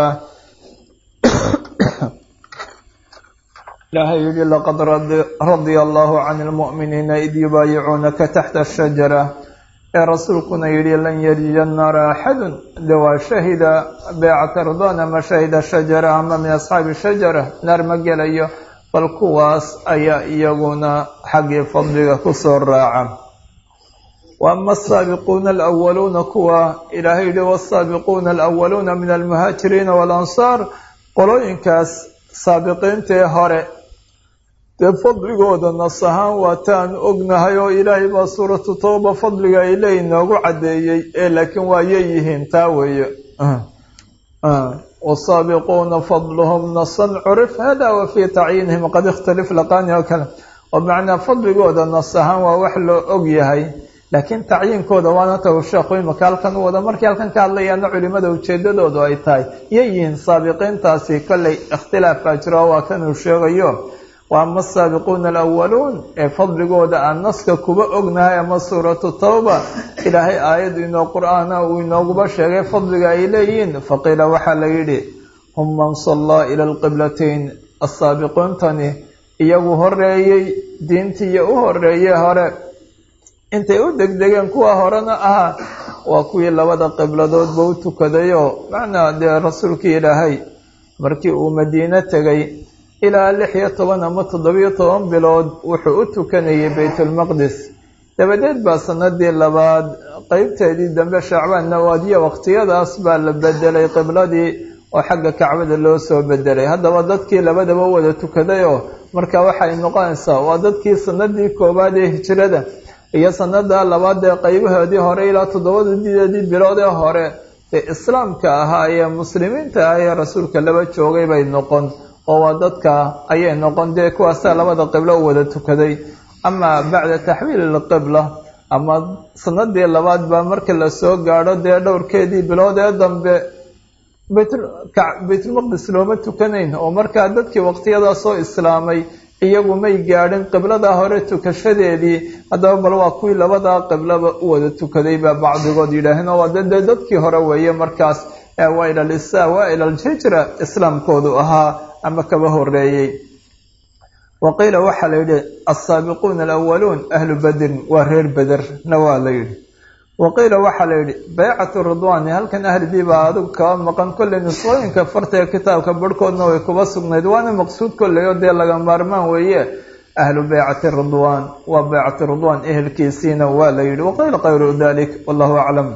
ilaahay yihi laqad radia allahu can lmu'miniina id yubaayicuunaka taxta ashajara ee rasuulkuna yihi lan yarija naara axadun de waa shahida beycata ridwaan ama shahida shajara ama min asxaabi shajara naar ma gelayo bal kuwaas ayaa iyaguna xaggii fadliga kusoo raaca waama asaabiquuna alawaluuna kuwa ilaahay yihi wasaabiquuna alawaluuna min almuhaajiriina waalansaar qolooyinkaas saabiqiintaee hore dee fadligooda nas ahaan waataan ognahay oo ilaahay baa suuratu tawba fadliga ay leey noogu caddeeyey ee laakiin waa yeyihiin taa weeye wasaabiquuna fadluhum nasan curif hada wa fii tacyiinihim qad ikhtalif laqaani oo kale oo macnaa fadligooda nas ahaan waa wax loo og yahay laakiin tacyiinkooda waana ta uu sheekhu imaka halkan u wada markii halkan ka hadlayaana culimada ujeedadoodu ay tahay yeyihiin saabiqiintaasi kolley ikhtilaafaa jiro oo waa kanuu sheegayo wa ama asaabiquuna alawaluun ee fadligooda aan naska kuba ognahay ama suuratu tawba ilaahay aayad inoo qur-aana uu inooguba sheegay fadliga ay leeyihiin faqiila waxaa la yidhi hum man sallaa ila alqiblatayn assaabiquuntani iyagu horeeyey diintiiyo u horeeyey hore intay u degdegeen kuwa horena ahaa waa kuwii labada qibladoodba u tukadayoo macnaa dee rasuulkii ilaahay markii uu madiine tegay ilaa lix iyo toban ama toddobiyo toban bilood wuxuu u tukanayay baytulmaqdis dabadeed baa sanadii labaad qeybteedii dambe shacbaan nawaadiya waqtiyadaas baa la bedelay qibladii oo xagga kacbada loo soo bedelay haddaba dadkii labadaba wada tukaday oo marka waxay noqonaysaa waa dadkii sanadii koowaad ee hijrada iyo sanada labaad ee qeybahoodii hore ilaa toddobadideedii bilood ee hore ee islaamka ahaa ee muslimiinta ah ee rasuulka laba joogay bay noqon oo waa dadka ayay noqon dee kuwaasaa labada qiblo u wada tukaday ama bacda taxwiil ilqibla ama sanadii labaad baa marka lasoo gaadho dee dhowrkeedii bilood ee dambe baytulmaqdis looma tukanayn oo markaa dadkii waqtiyadaa soo islaamay iyagu may gaadhin qiblada hore tukashadeedii haddaba bal waa kuwii labadaa qiblaba u wada tukaday baa bacdigood yidhaaheen oo waa dee dadkii hore weeye markaas waa ila lisa waa ila aljhijra islaamkoodu ahaa ama kaba horeeyey wa qiila waxaa la yidhi alsaabiquuna alawaluun ahlu badrin waa reer bederna waa la yidhi wa qiila waxaa la yidhi baycatu ridwaani halkan ahlidii baa adigu kaba maqan kolley nusqooyinka fartaga kitaabka barhkoodna way kuba sugnayd waana maqsuud kolley oo dee laga maarmaan weeye ahlu baycati ridwaan waa baycati ridwaan ehelkiisiina waa la yidhi waqiila kayru dalik wallahu aclam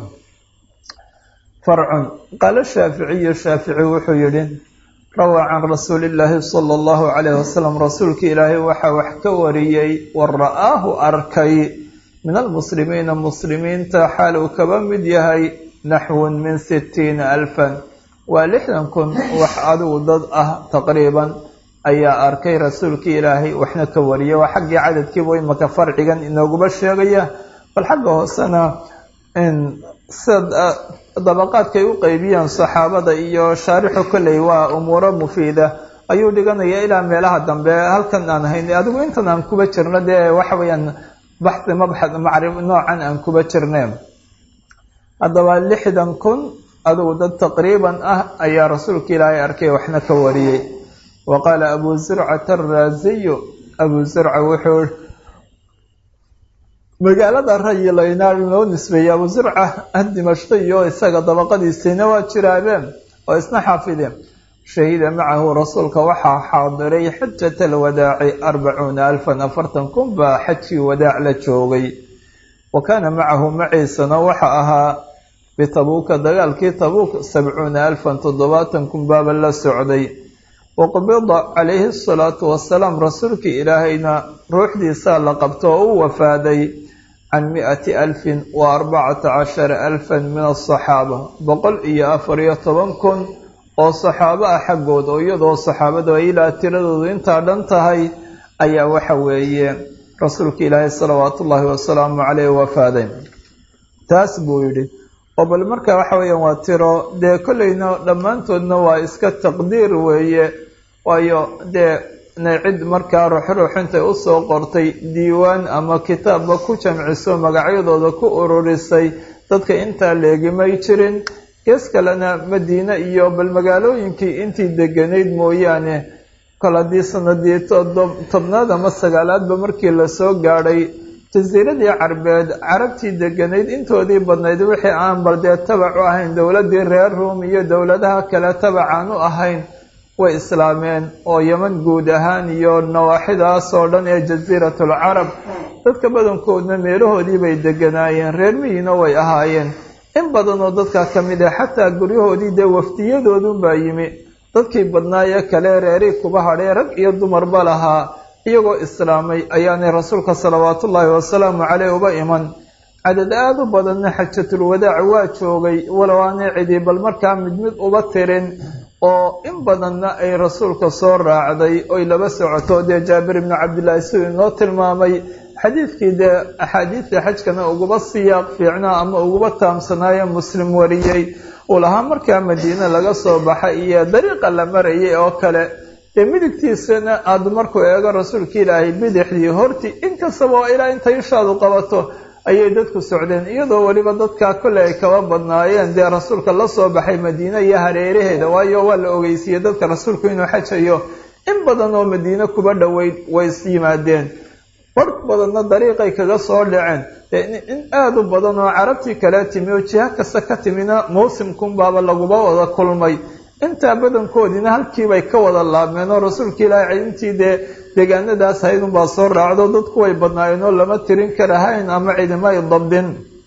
farcun qaala shaaficiyu shaafici wuxuu yidhi rawaa can rasuuli illaahi sala allahu calayh wasalam rasuulka ilaahay waxaa wax ka wariyey wa ra'aahu arkay min almuslimiina muslimiinta xaal uu kaba mid yahay naxwun min sittiina alfan waa lixdan kun wax adigu dad ah taqriiban ayaa arkay rasuulkii ilaahay waxna ka wariyay waa xaggii cadadkiibu imaka farcigan inooguba sheegaya bal xagga hoosena sida dabaqaadkay u qeybiyaan saxaabada iyo shaarixu kolley waa umuuro mufiida ayuu dhiganaya ilaa meelaha dambe halkan aan hayn adigu intan aan kuba jirno dee waxa weeyaan baxi mabxad macrif noocan aan kuba jirneen haddaba lixdan kun adigu dad taqriiban ah ayaa rasuulka ilaahay arkay waxna ka wariyey wa qaala abu zurcata araasiyu abu zurca wuxuu magaalada rayilaynaar loo nisbeeyey abu zurca dimashqiyo isaga dabaqadiisiina waa jiraabeen oo isna xaafideen shahida macahu rasuulka waxaa xaadiray xajat alwadaaci arbacuuna alfan afartan kun baa xajkii wadaac la joogay wa kaana macahu maciisana waxa ahaa bitabuuka dagaalkii tabuuk sabcuuna alfan toddobaatan kun baaba la socday waqbida calayhi asalaatu wasalaam rasuulkii ilaahayna ruuxdiisaa la qabto oo u wafaaday can mi-ati alfin wa arbacata cashara alfan min asaxaaba boqol iyo afar iyo toban kun oo saxaabo ah xaggood oo iyadoo saxaabadu ay ilaa tiradoodu intaa dhan tahay ayaa waxa weeye rasuulka ilaahay salawaatu ullaahi wasalaamu caleyh wafaaday taas buu yidhi oo bal marka waxa weeyaan waa tiro dee kolleyna dhammaantoodna waa iska taqdiir weeye waayo dee na cid markaa ruuxruux intay usoo qortay diiwaan ama kitaabba ku jamciso magacyadooda ku ururisay dadka intaa leegimay jirin gees kalena madiine iyo bal magaalooyinkii intii deganayd mooyaane kol haddii sanadii tobnaad ama sagaalaadba markii lasoo gaadhay jasiiradii carbeed carabtii deganayd intoodii badnayd wixii aan bal dee tabac u ahayn dowladdii reer ruum iyo dowladaha kale tabacaan u ahayn way islaameen oo yeman guud ahaan iyo nawaaxidaas oo dhan ee jasiiratul carab dadka badankoodna meelahoodii bay deganaayeen reer miyiina way ahaayeen in badan oo dadkaa ka mid ah xataa guryahoodii dee wafdiyadoodunbaa yimi dadkii badnaayee kale reerii kuba hadhee rag iyo dumarba lahaa iyagoo islaamay ayaanay rasuulka salawaatullaahi wasalaamu caleyh uba iman cadad aada u badanna xajatul wadaac waa joogay walow aanay cidi bal markaa mid mid uba tirin oo in badanna ay rasuulka soo raacday oy laba socoto dee jaabir ibnu cabdillaahi siduu inoo tilmaamay xadiidkii dee axaadiidta xajkana uguba siyaaq fiicnaa ama uguba taamsanaayo muslim wariyey uu lahaa markaa madiine laga soo baxay iyo dariiqa la marayay oo kale dee midigtiisana aada markuu eego rasuulka ilaahay bidixdii hortii inkastaba oo ilaa intay ishaadu qabato ayay dadku socdeen iyadoo weliba dadkaa kolley ay kaba badnaayeen dee rasuulka la soo baxay madiine iyo hareeraheeda waayo waa la ogeysiiyey dadka rasuulku inuu xajayo in badan oo madiine kuba dhoweyd way is yimaadeen war badanna dariiqay kaga soo dhaceen dee in aada u badan oo carabtii kale timi oo jiha kasta ka timina mawsimkunbaaba laguba wada kulmay intaa badankoodiina halkiibay ka wada laabmeen oo rasuulka ilaahay intii dee deegaanadaas haydunbaa soo raacdo dadku way badnaayeen oo lama tirin karahayn ama cidima ay dabdin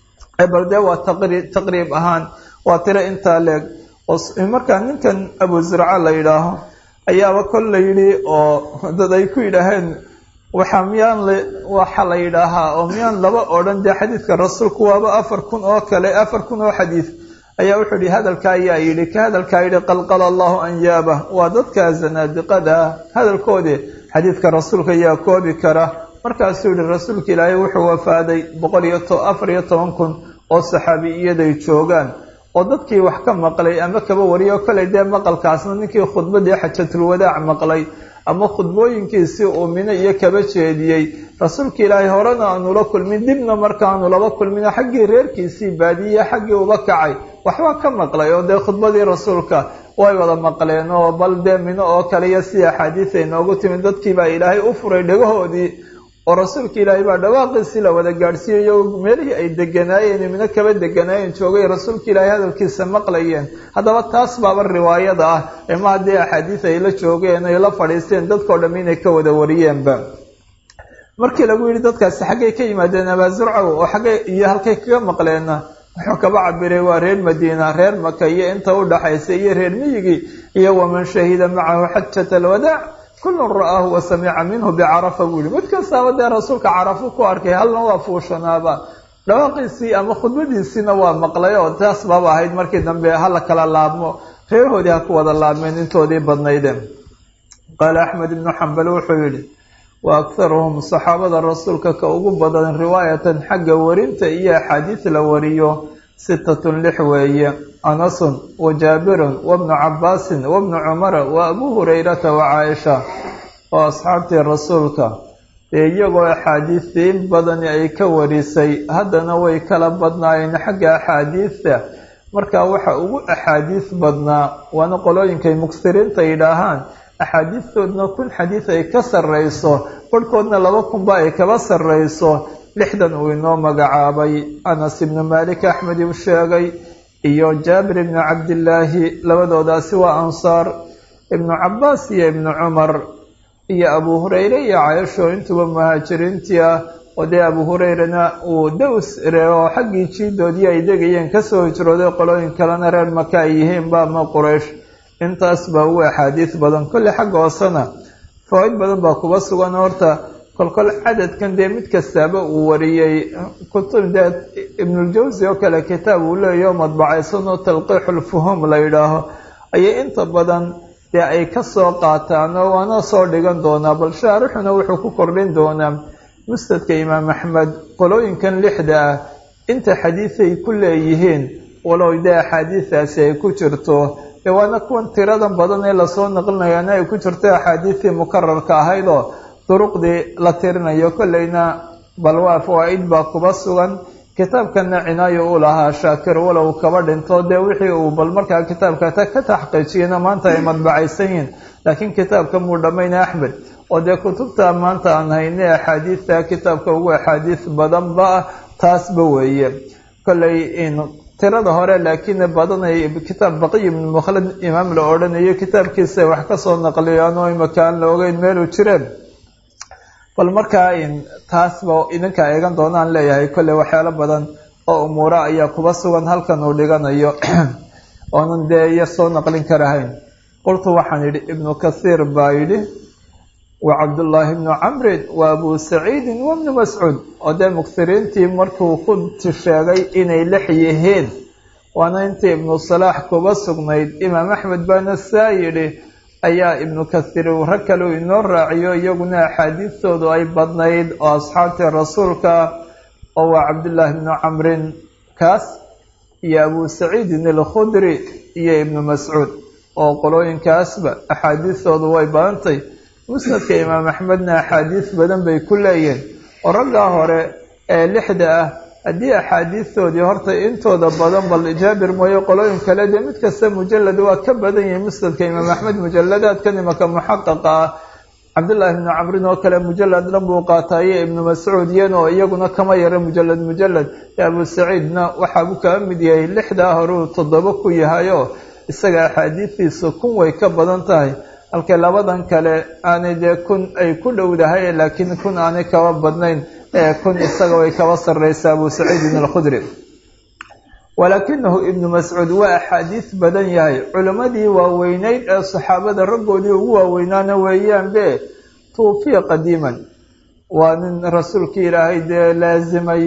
bal dee waa taqriib ahaan waa tiro intaa leeg markaa ninkan abu zirca la yidhaaho ayaaba kol la yidhi oo dad ay ku yidhaaheen waxaa miyaan waxa la yidhaahaa oo miyaan laba odhan dee xadiidka rasuulku waaba afar kun oo kale afar kun oo xadiid ayaa wuxuu yihi hadalka ayaa yidhi ka hadalkaa yidhi qalqala allahu anyaabah waa dadka zanaadiqada ah hadalkoodii xadiidka rasuulka ayaa koobi kara markaasuu yihi rasuulka ilaahay wuxuu wafaaday boqol iyo afar iyo toban kun oo saxaabi iyaday joogaan oo dadkii wax ka maqlay ama kaba wariyo kolay dee maqalkaasna ninkii khudbadii xajatulwadaac maqlay ama khudbooyinkiisii uu mino iyo kaba jeediyey rasuulka ilaahay horena aanula kulmin dibna markaanu laba kulmin xaggii reerkiisii baadiye xaggii uba kacay waxbaa ka maqlay oo dee khudbadii rasuulka way wada maqleen oo bal dee mino oo kale iyo sidii axaadiis ay noogu timid dadkiibaa ilaahay u furay dhagahoodii oo rasuulka ilaahay baa dhawaaqiisii la wada gaadhsiiyayo meelihii ay deganaayeen mino kaba deganaayeen joogay rasuulka ilaahay hadalkiisa maqlayeen haddaba taas baaba riwaayada ah ee ma haddii axaadiis ay la joogeen ay la fadhiisteen dadkao dham inay ka wada wariyeenba markii lagu yidhi dadkaasi xaggay ka yimaadeen abaazurcow oo xaggay iyo halkay kaga maqleenna wuxuu kaba cabiray waa reer madiina reer maka iyo inta u dhaxaysa iyo reer miyigii iyo waman shahida macahu xajata alwadaac kullun ra'aahu wa samica minhu bicarafa buu yihi mid kastaaba dee rasuulka carafo ku arkay halna waa fuushanaaba dhawaaqiisii ama khudbadiisiina waa maqlay oo taas baaba ahayd markii dambe hala kala laabmo reerahoodii ha ku wada laabmeen intoodii badnaydeen qaala axmed ibnu xambal wuxuu yidhi wa akharuhum saxaabada rasuulka ka ugu badan riwaayatan xagga warinta iyo axaadiis la wariyo sitatun lix weeye anasun wa jaabirun wabnu cabaasin wabnu cumara wa abuu hurayrata wa caaisha oo asxaabtii rasuulka dee iyagoo axaadiistii in badani ay ka warisay haddana way kala badnaayeen xagga axaadiista marka waxa ugu axaadiis badnaa waana qolooyinkay mugsiriinta yidhaahaan axaadiistoodna kun xadiis ay ka sarrayso barhkoodna laba kunba ay kaba sarrayso lixdan uu inoo magacaabay anas ibnu maalik axmed uu sheegay iyo jaabir ibnu cabdillaahi labadoodaasi waa ansaar ibnu cabbaas iyo ibnu cumar iyo abuu hureyre iyo cayasho intuba muhaajiriintii ah oo dee abuu hureyrena uu daws reeo xaggii jiidoodii ay degayeen kasoo hijrooday qolooyin kalena reer maka ay yihiinba ama quraysh intaas baa ugu axaadiis badan kolley xagga hoosena fawaaid badan baa kuba sugan horta kolkol cadadkan dee mid kastaaba uu wariyey kutub dee ibnuljawsi oo kale kitaab uu leeyaho madbacaysanoo talqiixulfuhum la yidhaaho ayay inta badan dee ay ka soo qaataan oo waana soo dhigan doonaa bal shaarixuna wuxuu ku kordhin doonaa mustadka imaam axmed qolooyinkan lixda ah inta xadiisay ku leeyihiin walow dee axaadiistaasi ay ku jirto dee waana kuwan tiradan badan ee lasoo naqlinayaana ay ku jirto axaadiistii mukararka ahayd oo duruqdii la tirinayo kolleyna bal waa fawaa-id baa kuba sugan kitaabkana cinaayo u lahaa shaakir walow kaba dhinto dee wixii uu bal markaa kitaabka ka taxqiijiyena maanta ay madbacaysan yihiin laakiin kitaabka muu dhammayna axmed oo dee kutubta maanta aan hayne axaadiista kitaabka ugu axaadiis badanba ah taasba weeye kolley tirada hore laakiin badanay kitaab baqiy ibnu mukhlad imaam la odhanayo kitaabkiisa wax kasoo naqliyaan oo imaka aan la ogeyn meeluu jireen bal markaa taasba idinka eegan doonaan leeyahay kolley waxyaalo badan oo umuura ayaa kuba sugan halkan uu dhiganayo oonan dee yar soo naqlin karahayn qultu waxaan yidhi ibnu kathiir baa yidhi wa cabdullaahi ibnu camrin wa abu saciidin wa ibnu mascuud oo dee muksiriintii markuu ku sheegay inay lix yihiin waana intii ibnu salaax kuba sugnayd imaam axmed baana saa yidhi ayaa ibnu kathiir uu rag kale uu inoo raaciyo iyaguna axaadiistoodu ay badnayd oo asxaabtii rasuulka oo waa cabdullaahi ibnu camrin kaas iyo abu saciidin alkhudri iyo ibnu mascuud oo qolooyinkaasba axaadiistoodu way badantay musnadka imaam axmedna axaadiis badan bay ku leeyihiin oo raggaa hore ee lixda ah haddii axaadiistoodii horta intooda badan bal jaabir mooye qolooyin kale dee mid kasta mujalad waa ka badan yahay musnadka imaam axmed mujaladaadkan imaka muxaqaqa ah cabdullaahi ibnu camrin oo kale mujalad dhan buu qaataaye ibnu mascuud iyanoo iyaguna kama yara mujalad mujalad ee abu saciidna waxaabuu kaa mid yahay lixdaa horeu toddoba ku yahayoo isaga axaadiistiisa kun way ka badan tahay halka labadan kale aanay dee kun ay ku dhowdahay laakiin kun aanay kaba badnayn ee kun isaga way kaba sarraysa abu saciidin alkhudri walaakinahu ibnu mascuud waa axaadiis badan yahay culimmadii waaweyneyd ee saxaabada raggoodii ugu waaweynaana weeyaanbe tuufiya qadiiman waa nin rasuulkii ilaahay dee laasimay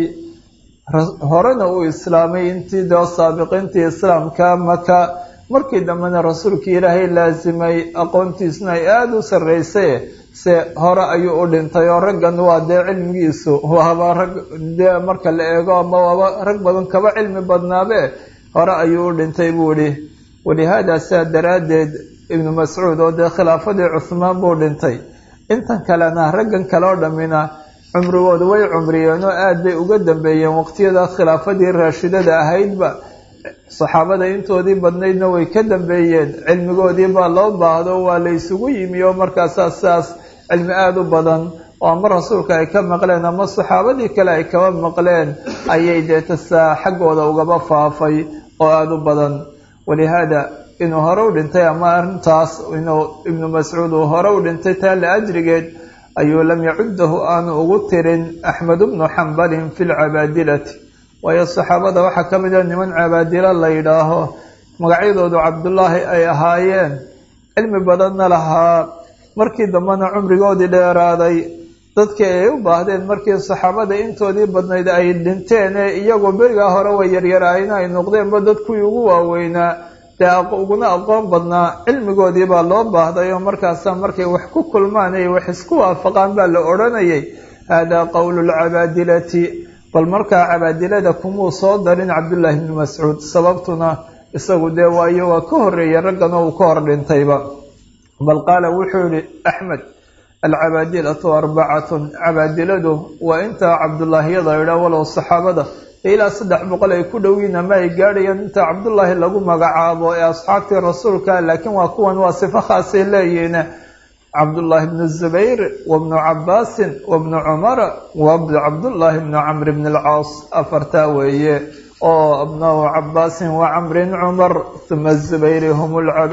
horena uu islaamay intii dee saabiqiintii islaamka maka markii dambena rasuulkii ilaahay laasimay aqoontiisuna ay aada u sarraysay se hore ayuu u dhintay oo raggan waa dee cilmigiisu waaba rag dee marka la eego ama waaba rag badan kaba cilmi badnaabe hore ayuu u dhintay buu idhi walihaada saa daraaddeed ibnu mascuud oo dee khilaafadii cuhmaan buu dhintay intan kalena raggan kale oo dhammina cumrigooda way cumriyeen oo aada bay uga dambeeyeen waqtiyada khilaafadii raashidada ahaydba saxaabada intoodii badnaydna way ka dambeeyeen cilmigoodii baa loo baahdo waa la isugu yimi oo markaasaa sidaas cilmi aada u badan oo ama rasuulka ay ka maqleen ama saxaabadii kale ay kaba maqleen ayay deetasaa xaggooda ugaba faafay oo aada u badan walihaada inuu hore u dhintay ama arrintaas inuu ibnu mascuud uu hore u dhintay taa la ajrigeed ayuu lam yacudahu aanu ugu tirin axmed bnu xambalin fi lcabaadilati waayo saxaabada waxaa ka mid a niman cabaadilo la yidhaaho magacyadoodu cabdullaahi ay ahaayeen cilmi badanna lahaa markii dambena cumrigoodii dheeraaday dadkii ay u baahdeen markii saxaabada intoodii badnayd ay dhinteen ee iyagoo berigaa hore way yaryaraayeen ay noqdeenba dadkuwii ugu waaweynaa dee uguna aqoon badnaa cilmigoodii baa loo baahday oo markaasa markay wax ku kulmaan ay wax isku waafaqaan baa la odhanayay haadaa qowlu lcabaadilati bal markaa cabaadilada kumuu soo darin cabdullaahi ibni mascuud sababtuna isagu dee waayo waa ka horreeyay raggan oo uu ka hor dhintayba bal qaala wuxuu yihi axmed alcabaadilatu arbacatun cabaadiladu waa intaa cabdullaahiyada idhaa walow saxaabada ilaa saddex boqol ay ku dhowiin ama ay gaadhayaan inta cabdullaahi lagu magacaabo ee asxaabtii rasuulka laakiin waa kuwan waa sifo khaasay leeyihiin cabdullaahi bnu zubayr wa bnu cabaasin wa bnu cumara wa cabdullaahi bnu camr bn alcaas afartaa weeye oo abnau cabaasin wa camrin cumar uma zubayri hum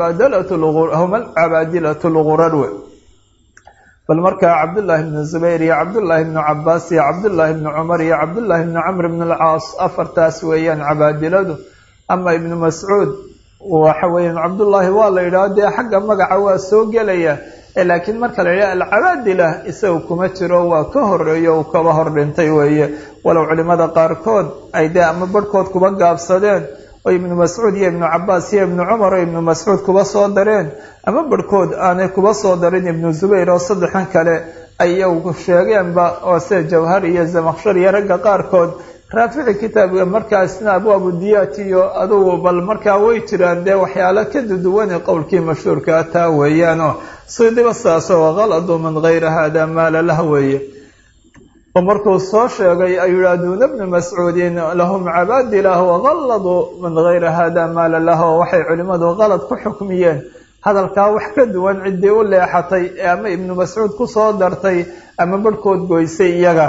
alcabaadilatu lgurar we bal markaa cabdullaahi bnu zubayr iyo cabdullaahi bnu cabaas iyo cabdullaahi bnu cumar iyo cabdullaahi bnu camr bn alcaas afartaas weeyaan cabaadiladu ama ibnu mascuud waxa weeyaan cabdullaahi waa la yidhaho dee xagga magaca waa soo gelaya laakiin marka la yidhaha alcabaadila isaga kuma jiro waa ka horeeyo uu kaba hor dhintay weeye walow culimada qaarkood ay dee ama barhkood kuba gaabsadeen oo ibnu mascuud iyo ibnu cabaas iyo ibnu cumar oo ibnu mascuud kuba soo dareen ama barhkood aanay kuba soo darin ibnu zubayr oo saddexan kale ay iyagu sheegeenba oo sida jawhar iyo zamaqshar iyo ragga qaarkood raafici kitaabka markaasna abwaabu diyaat iyo adugu bal markaa way jiraan dee waxyaalo ka duduwane qowlkii mashhuurkaa taa weeyaanoo sidiba saasoo kaladu min gayri hada maala lah weeye oo markuu soo sheegay ayuu yihi aduuna bnu mascuudin lahum cabaadilah wakaladuu min gayri hada maala lah oo waxay culimmadu qalad ku xukmiyeen hadalkaa wax ka duwan ciddii u leexatay ee ama ibnu mascuud kusoo dartay ama barhkood goysay iyaga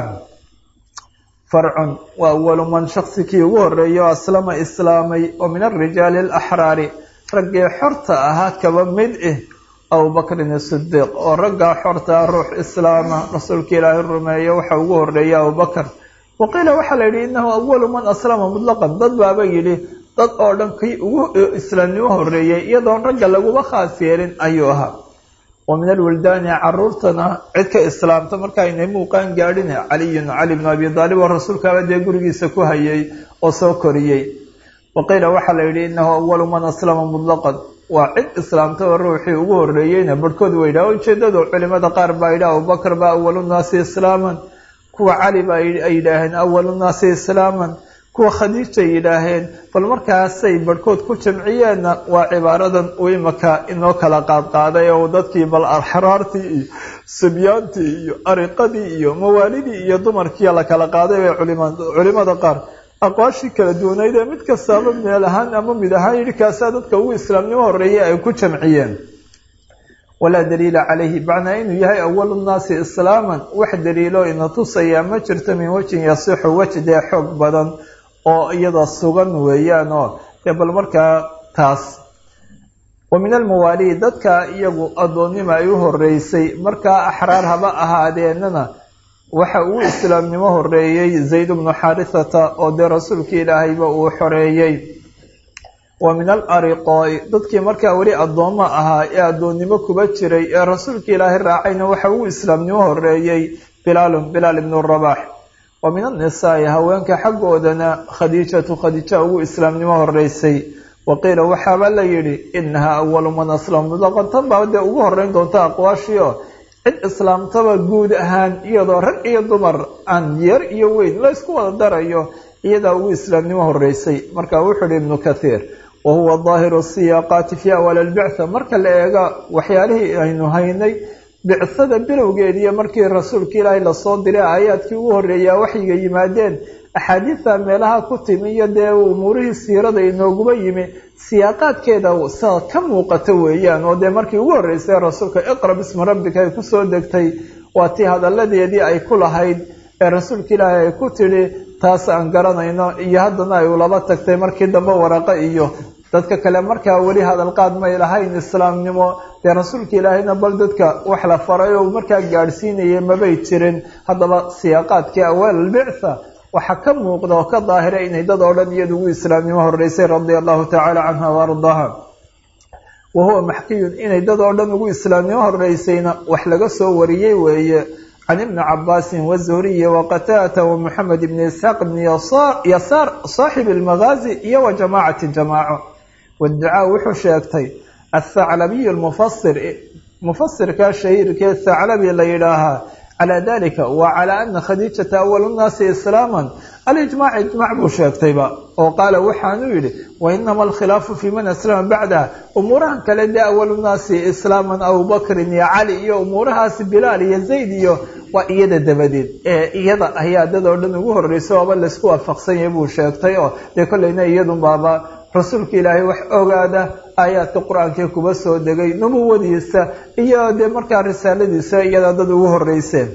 farcun waa awalu man shaksikii ugu horeeyo aslama islaamay oo min alrijaali alaxraari raggii xorta ahaa kaba mid ah abubakrin isidiiq oo raggaa xortaa ruux islaama rasuulka ilaahay rumeeya waxa ugu horeeya abubakar wa qiila waxaa la yidhi innahu awalu man aslama mutlaqan dad baaba yidhi dad oo dhan kii ugu islaamnimo horeeyey iyadoon ragga laguba khaas yeelin ayuu ahaa wa min alwildaani caruurtana cid ka islaamta marka aynay muuqaan gaadhin caliyun cali bnu abi daalib oo rasuulkaaba dee gurigiisa ku hayay oo soo koriyey wa qiila waxaa la yidhi innahu awalu man aslama mutlaqan waa cid islaamtaba ruuxii ugu horeeyeyna barhkood way yidhaha ujeedadu culimada qaar baa yidhi abubakar baa awalunaasi islaaman kuwa cali baa ay yidhaaheen awalunaasi islaaman kuwa khadiijay yidhaaheen bal markaasay barhkood ku jamciyeenna waa cibaaradan uu imaka inoo kala qaadqaaday oo dadkii bal axraartii iyo sibyaantii iyo ariqadii iyo mawaalidii iyo dumarkii la kala qaaday bay culimada qaar aqwaashii kala duwanayd ee mid kastaaba meel ahaan ama mid ahaan yidhi kaasaa dadka ugu islaamnimo horeeyay ay ku jamciyeen walaa daliila calayhi macnaa inuu yahay awalu nnaasi islaaman wax daliilo ina tusayaa ma jirto min wejin yasixu wej dee xoog badan oo iyada sugan weeyaan oo dee bal markaa taas wa min almawaaliid dadka iyagu addoonnima ay u horeysay markaa axraar haba ahaadeenana waxa uu islaamnimo horeeyey zayd bnu xaarithata oo dee rasuulkii ilaahayba uu xoreeyey wa min alariqooi dadkii markaa weli addoommo ahaa ee addoonnimo kuba jiray ee rasuulka ilaahay raacayna waxa uu islaamnimo horeeyey bilaalun bilaal ibnu rabax wa min annisaa'i haweenka xaggoodana khadiijatu khadiija ugu islaamnimo horeysay wa qiila waxaaba la yidhi inahaa awalu man aslama mutlaqan tan baa dee ugu horeyn doonta aqwaashii oo cid islaamtaba guud ahaan iyadoo rag iyo dumar aan yar iyo weyn la ysku wada darayo iyadaa ugu islaamnimo horeysay marka wuxuu ihi ibnu kathiir wa huwa daahiru siyaaqaati fii awaali albictha marka la eega waxyaalihii aynu haynay bicsada bilowgeediiyo markii rasuulka ilaahay lasoo diray aayaadkii ugu horreeyaa waxyiga yimaadeen axaadiidta meelaha ku timi iyo dee umuurihii siirada inooguba yimi siyaaqaadkeeda sida ka muuqata weeyaan oo dee markii ugu horreysay rasuulka iqra bismi rabbika ay kusoo degtay waa tii hadalladeedii ay ku lahayd ee rasuulka ilaahay ay ku tidhi taas aan garanayno iyo haddana ay ulaba tagtay markii dambe waraqo iyo dadka kale markaa weli hadalqaad may lahayn islaamnimo dee rasuulka ilaahayna bal dadka wax la faray oo markaa gaadhsiinayay mabay jirin haddaba siyaaqaadkii awaal albictha waxaa ka muuqda oo ka daahira inay dad oo dhan iyada ugu islaamnimo horeysay radia allahu tacaala canha wa ardaaha wa huwa maxkiyun inay dad oo dhan ugu islaamnimo horeysayna wax laga soo wariyey weeye can ibni cabaasin wazuhriyi waqataata wamuxamed ibni isxaaq ibni yasaar saaxib almagaazi iyo wa jamaacati jamaaco wadducaa wuxuu sheegtay athaclabiyu lmufasir mufasirka shahiirkee thaclabi la yidhaahaa calaa dalika wa calaa ana khadiijata awalu nnaasi islaaman alijmaac ijmac buu sheegtayba oo qaala waxaanuu yidhi wainama alkhilaafu fii man aslama bacdaha umuurahan kale dee awalu nnaasi islaaman abubakrin iyo cali iyo umuurahaasi bilaal iyo zayd iyo waa iyada dabadeed ee iyada ayaa dad oo dhan ugu horreysa ooba laysku waafaqsan yahay buu sheegtay oo dee kollayna iyadun baaba rasuulka ilaahay wax ogaada aayaadka qur-aankee kuba soo degay nubuwadiisa iyo dee markaa risaaladiisa iyada dad ugu horreyseen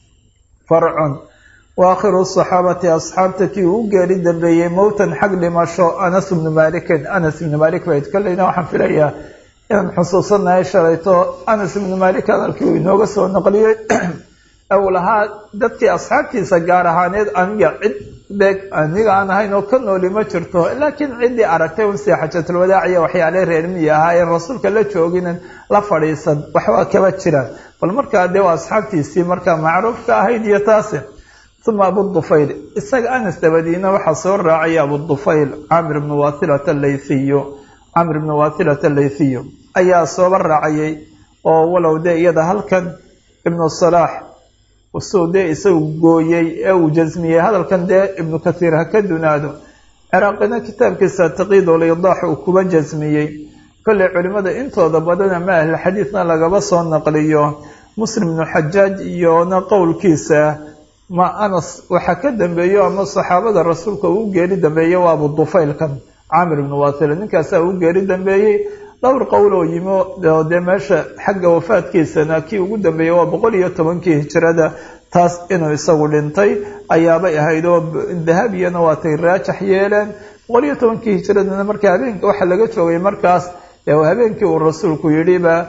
farcun wa akhiru saxaabati asxaabta kii uu geeri dambeeyey mowtan xag dhimasho anas ibnu malikin anas ibnu malik bayd kollayna waxaan filayaa inaan xusuusanahay shalayto anas ibnu malik hadalkii uu inooga soo naqliyey ou lahaa dadkii asxaabtiisa gaar ahaaneed aniga cid beeg aniga aan ahayn oo ka nooli ma jirto laakiin ciddii aragtay un sii xajatulwadaac iyo waxyaale reer miyi ahaa ee rasuulka la jooginin la fadhiisan waxbaa kaba jiraan bal markaa dee waa asxaabtiisii markaa macruufka ahayd iyo taasi uma abudufayl isaga anas dabadiina waxaa soo raacaya abudufayl camir ibnu wathilata alaythiyu camir ibnu wathilata alaythiyu ayaa sooba raacayay oo walow dee iyada halkan ibnu salaax suu dee isagu gooyey ee uu jasmiyey hadalkan dee ibnu kathiir ha ka dunaado ciraaqina kitaabkiisa taqiidulidaax uu kuba jasmiyey kollay culimmada intooda badan ama ahli xadiidna lagaba soo naqliyo muslim ibnu xajaaj iyona qowlkiisa ma anas waxaa ka dambeeyo ama saxaabada rasuulka uu geeri dambeeyey waa abudufaylkan camir ibnu wathila ninkaasaa uu geeri dambeeyey dhowr qowl oo yimi oo dee meesha xagga wafaadkiisana kii ugu dambeeyey waa boqol iyo tobankii hijirada taas inuu isagu dhintay ayaabay ahayd oo dahabiyana waatay raajax yeeleen boqol iyo tobankii hijiradana marka habeenka waxa laga joogay markaas habeenkii uu rasuulku yidhiba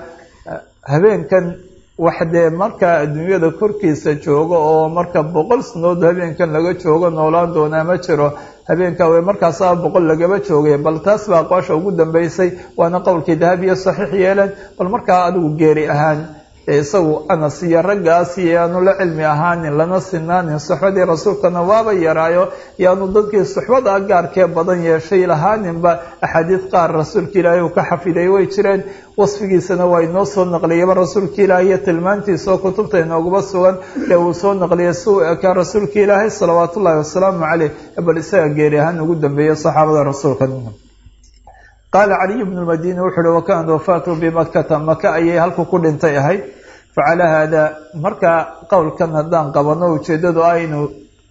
habeenkan wax dee markaa adduunyada korkiisa joogo oo marka boqol sanood habeenkan laga joogo noolaan doonaa ma jiro habeenka w markaasaa boqol lagaba joogay bal taas baa aqwaasha ugu dambeysay waana qowlkii dahabiya saxiix yeeleen bal markaa adigu geeri ahaan isagu anas iyo raggaas iyo aanu la cilmi ahaanin lana sinaanin suxbadii rasuulkana waaba yaraayo iyo aanu dadkii suxbada gaarkee badan yeeshay lahaaninba axaadiid qaar rasuulka ilaahay uu ka xafiday way jireen wasfigiisana waa inoo soo naqliyaba rasuulka ilaahay iyo tilmaantiisa oo kutubta inoogaba sugan ee uu soo naqliyay si uu ekaa rasuulka ilaahay salawaat ullaahi wasalaamu caleyh bal isaga geeri ahaan ugu dambeeya saxaabada rasuulka qaala caliy bnu lmadini wuxu uhi wakanat wafaatu bimakata maka ayay halku ku dhintay ahayd facalaa haada markaa qowlkan haddaan qabano ujeeddadu ah inuu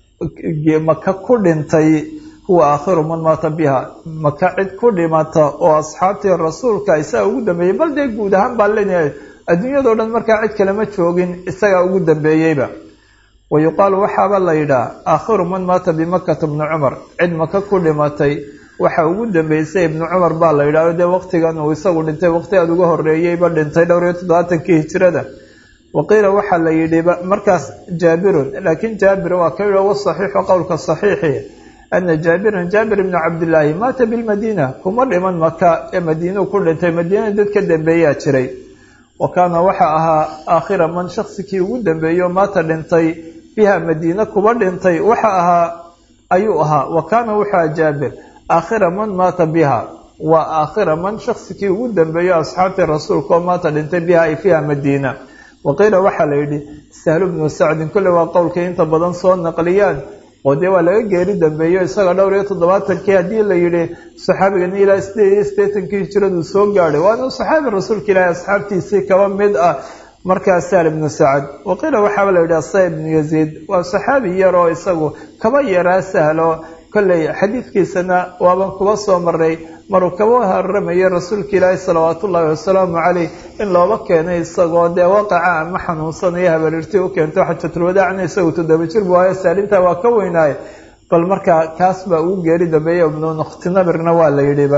maka ku dhintay huwa aakhiru man maata biha maka cid ku dhimata oo asxaabtii rasuulka isaga ugu dambeeyey bal dee guud ahaan baa leenahay adduunyadao dhan markaa cid kalema joogin isagaa ugu dambeeyeyba wa yuqaalu waxaaba la yidhaah aakhiru man maata bimakata bnu cumar cid maka ku dhimatay waxa ugu dambeysay ibnu cumar baa la yidhahdo dee waqtigan uu isagu dhintay waqti aada uga horreeyeyba dhintay dhowr iyo toddobaatankii hijirada waqiila waxaa la yidhi markaas jaabirun laakiin jaabir waa ka yidhi wasaxiixu qowlka saxiixi ana jaabiran jaabir ibnu cabdillaahi maata bilmadiina kuma dhiman maka ee madiinuu ku dhintay madiina dad ka dambeeyaa jiray wa kaana waxa ahaa aakhira man shaksikii ugu dambeeyo maata dhintay biha madiina kuba dhintay waxa ahaa ayuu ahaa wa kaana wuxua jaabir aakhira man maata biha waa aakhira man shaksikii ugu dambeeyo asxaabtii rasuulka oo maata dhintay biha ay fiiha madiina waqiila waxaa la yidhi sahlu bnu sacdin kolle waa qowlkay inta badan soo naqliyaan oo dee waa laga geeri dambeeyo isaga dhowr iyo toddobaatankii haddii la yidhi saxaabigan ilaa sideed iyo siddeetankii hijiradu soo gaadhay waana saxaabi rasuulka ilaahi asxaabtiisii kaba mid ah markaa sahl ibnu sacad waqiila waxaaba la yidhi asa ibnu yaziid waa saxaabi yar oo isagu kaba yaraa sahlo kolley xadiidkiisana waaban kuba soo maray maruu kaba haramayo rasuulka ilaahi salawaat ullaahi wasalaamu caleyh in looba keenay isagoo dee waqaca ama xanuunsanaya habarirtii u keento xajatulwadaacna isagu toddoba jir bu waayo saalintaa waa ka weynaaye bal markaa kaas baa ugu geeri dambeeya ibnu nukhtinabirna waa la yidhiba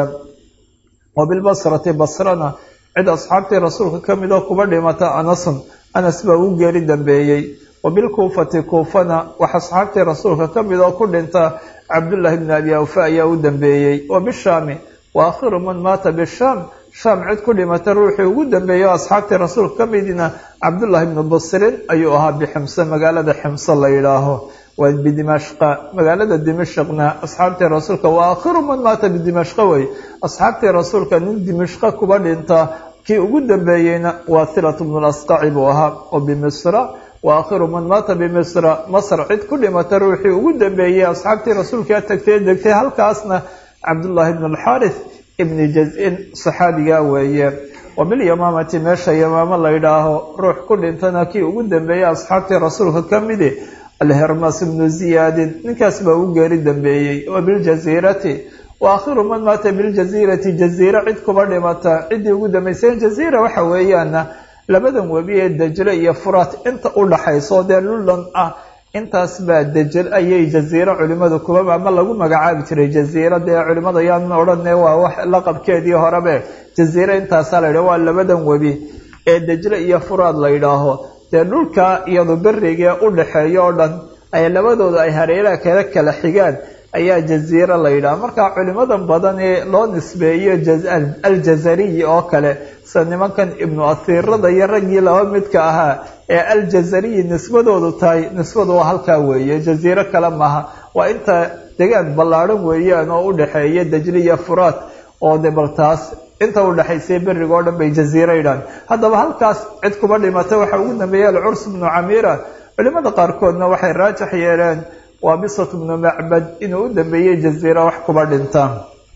wa bilbasrati basrana cid asxaabtii rasuulka ka mid oo kuba dhimata anasun anas baa ugu geeri dambeeyey wa bilkuufati kuufana wax asxaabtii rasuulka ka mid oo ku dhinta cabdullaahi bni abi awfa ayaa u dambeeyey wa bishaami wa aakhiru man maata bishaam shaam cid ku dhimata ruuxii ugu dambeeyey oo asxaabtii rasuulka ka midina cabdullaahi bnu busrin ayuu ahaa biximse magaalada ximse la yidhaaho waa bidimashqa magaalada dimashqna asxaabtii rasuulka wa aakhiru man maata bidimashqa wey asxaabtii rasuulka nin dimashqa kuba dhinta kii ugu dambeeyeyna waa hilatu bnu lasqaci buu ahaa oo bimisra wa aakhiru man maata bimisra masr cid ku dhimata ruuxii ugu dambeeyey asxaabtii rasuulkaa tagtay degtay halkaasna cabdullaahi bn alxaarith ibni jaz-in saxaabigaa weeye wa bilyamaamati meesha yamaamo la yidhaaho ruux ku dhintana kii ugu dambeeyey asxaabtii rasuulka ka midi alhermas ibnu ziyaadin ninkaas baa ugu geeri dambeeyey wa biljasiirati wa aakhiru man maata biljasiirati jaziira cid kuba dhimata ciddii ugu dambeysay jaziira waxa weeyaana labadan webi ee dajle iyo furaat inta u dhaxayso dee lullan ah intaas baa dejel ayay jaziiro culimadu kuba ama lagu magacaabi jiray jaziira dee culimada yaan odhane waa wax laqabkeedii horebe jaziiro intaasaa la yidhaho waa labadan webi ee dejle iyo furaad la yidhaaho dee dhulka iyadu berigee u dhaxeeyo oo dhan ay labadooda ay hareeraha kala kala xigaan ayaa jaziiro la yidhaha marka culimadan badan ee loo nisbeeyo aljazariyi oo kale sida nimankan ibnu asiirada iyo raggii laba midka ahaa ee aljazariyi nisbadoodu tahay nisbadu waa halkaa weeye jaziiro kale maaha waa inta degaan ballaadhan weeyaan oo u dhexeeya dajli iyo furaat oo de bal taas inta u dhexaysay beriga oo dhan bay jaziiro yidhahan haddaba halkaas cid kuba dhimata waxaa ugu dambeeya alcurs bnu camiira culimada qaarkoodna waxay raajax yeeleen waa bisat bnu macbad inuu u dambeeyey jaziira wax kuba dhinta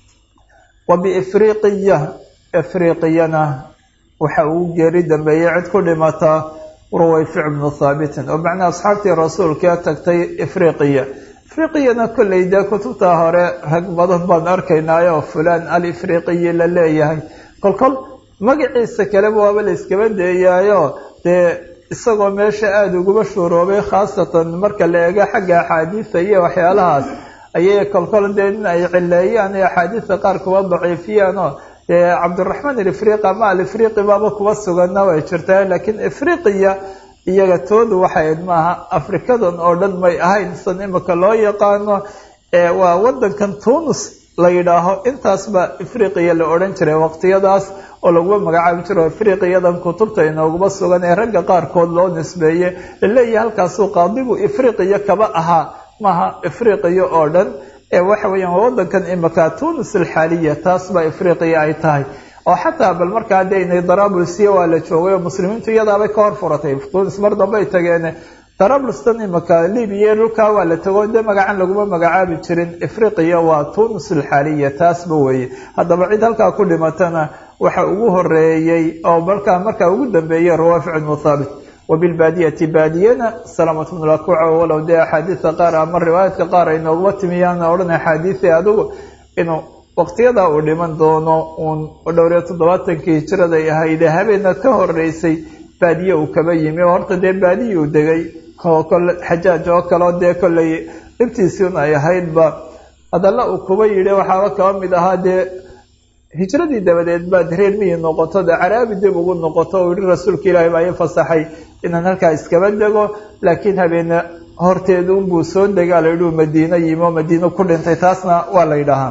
wa biifriqiya ifriqiyana waxa uu geeri dambeeyey cid ku dhimata ruwayfic bnu thaabitin oo macnaa asxaabtii rasuulkaa tagtay ifriqiya ifriqiyana kolley dee kutubta hore rag badan baan arkaynaayo fulaan al ifriqiyi la leeyahay kolkol magaciisa kaleba waaba la iskaba deeyaayo dee isagoo meesha aada uguba shuuroobay khaasatan marka la eego xagga axaadiida iyo waxyaalahaas ayay kolkol dee in ay cileeyaan ee axaadiista qaar kuba daciifiyaanoo dee cabdiraxmaan alifriqi ama alifriqi baaba kuba sugana way jirtaa laakiin ifriqiya iyaga toodu waxayd maaha afrikadan oo dhan may ahayn san imika loo yaqaano waa wadankan tunis la yidhaaho intaasba ifriqiya la odhan jiray waqtiyadaas oo laguma magacaabi jiro ifriqiyadan kutubta inooguma sugan ee ragga qaarkood loo nisbeeye laleeyahay halkaasuu qaadigu ifriqiya kaba ahaa maaha ifriqiya oo dhan ee waxa weeyaan waa wadankan imika tunis alxaaliya taas baa ifriqiya ay tahay oo xataa bal markaa dee inay darabulsiya waa la joogay oo muslimiintu iyadaabay ka hor furatay tunis mar dambe ay tageen darablustan imika libiya dhulkaa waa la tago dee magacan laguma magacaabi jirin ifriqiya waa tunis alxaaliya taasba weeye haddaba cid halkaa ku dhimatana waxa ugu horeeyey oo markaa markaa ugu dambeeyey rawaafic ibnu thaabit wabilbaadiyati baadiyana salamat bnu lakuuca walow dee axaadiista qaar ama riwaayaadka qaar ay nooguma timiyaana odhan axaadiisi adigu inuu waqtiyadaa uu dhiman doono uun dhowriyo toddobaatankii hijiraday ahayde habeena ka horeysay baadiye uu kaba yimi oo horta dee baadiye uu degay kole xajaaj oo kaleo dee kolley dhibtiisiun ay ahaydba hadalla uu kuba yidhi waxaaba kaba mid ahaa dee hijradii dabadeed baad reer miyi noqoto dee caraabi dib ugu noqoto uu yihi rasuulka ilaahi baa ii fasaxay inaan halkaa iskaba dego laakiin habeene horteeda unbuu soo degaa la yidhi madiino yimi oo madiino ku dhintay taasna waa la yidhaahaa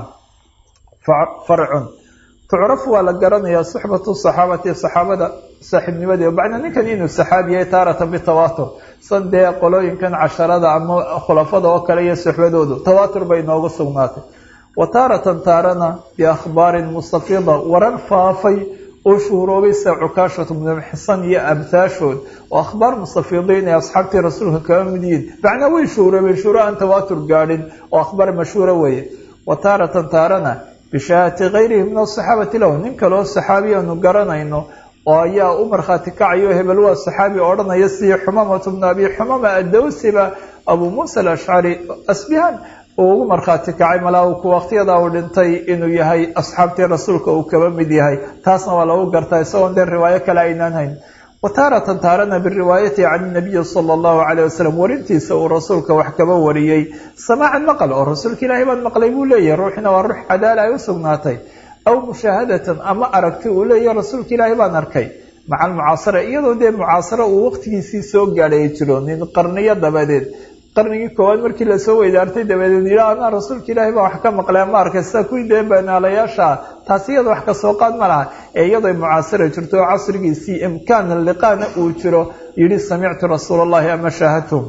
farcun tucrafu waa la garanayaa suxbatu saxaabati saxaabada saaxiibnimadii bacda ninkan inuu saxaabi yahay taaratan bitawaatur san dee qolooyinkan casharada ama khulafada oo kale iyo suxbadoodu tawaatur bay noogu sugnaatay wa taaratan taarana biakhbaarin mustafida warar faafay oo shuhuroobay sida cukaashatu bnu xisan iyo amhaashood oo akhbaar mustafidiin ee asxaabtii rasuulka kaga mid yihiin macnaa way shuhuroobeen shuhuro aan tawaatur gaadhin oo akhbaar mashhuura weeye wa taaratan taarana bishaahati kayrihi min asaxaabati lahu nin kaleo saxaabi aanu garanayno oo ayaa u markhaati kacayo hebel waa saxaabi odhanaya sidii xumamatu bnu abi xumama addawsiba abuu muusa alashcari asbihaan uu ugu markhaati kacay malaa ku waqtiyadaa uu dhintay inuu yahay asxaabtii rasuulka uu kaba mid yahay taasna waa lagu gartaa isagoon dee riwaayo kale aynaan hayn wa taaratan taarana biriwaayati can nabiyi sala allahu calayh wasalam warintiisa uu rasuulka wax kaba wariyey samaacan maqal oo rasuulka ilaahay baan maqlay buu leeyahay ruuxina waa ruux cadaala ay u sugnaatay aw mushaahadatan ama aragti uu leeyahay rasuulka ilaahay baan arkay maca almucaasara iyadoo dee mucaasaro uu waqtigiisii soo gaadhay ay jiro nin qarniyo dabadeed qarnigii koowaad markii lasoo weydaartay dabadeed yidha anaa rasuulka ilaahay baa wax ka maqlay ama arkay sida kuwii dee banaalayaasha taas iyada wax kasoo qaad ma laha ee iyadoo mucaasara jirto oo casrigiisii imkaana liqaana uu jiro yidhi samictu rasuula allahi ama shaahadtum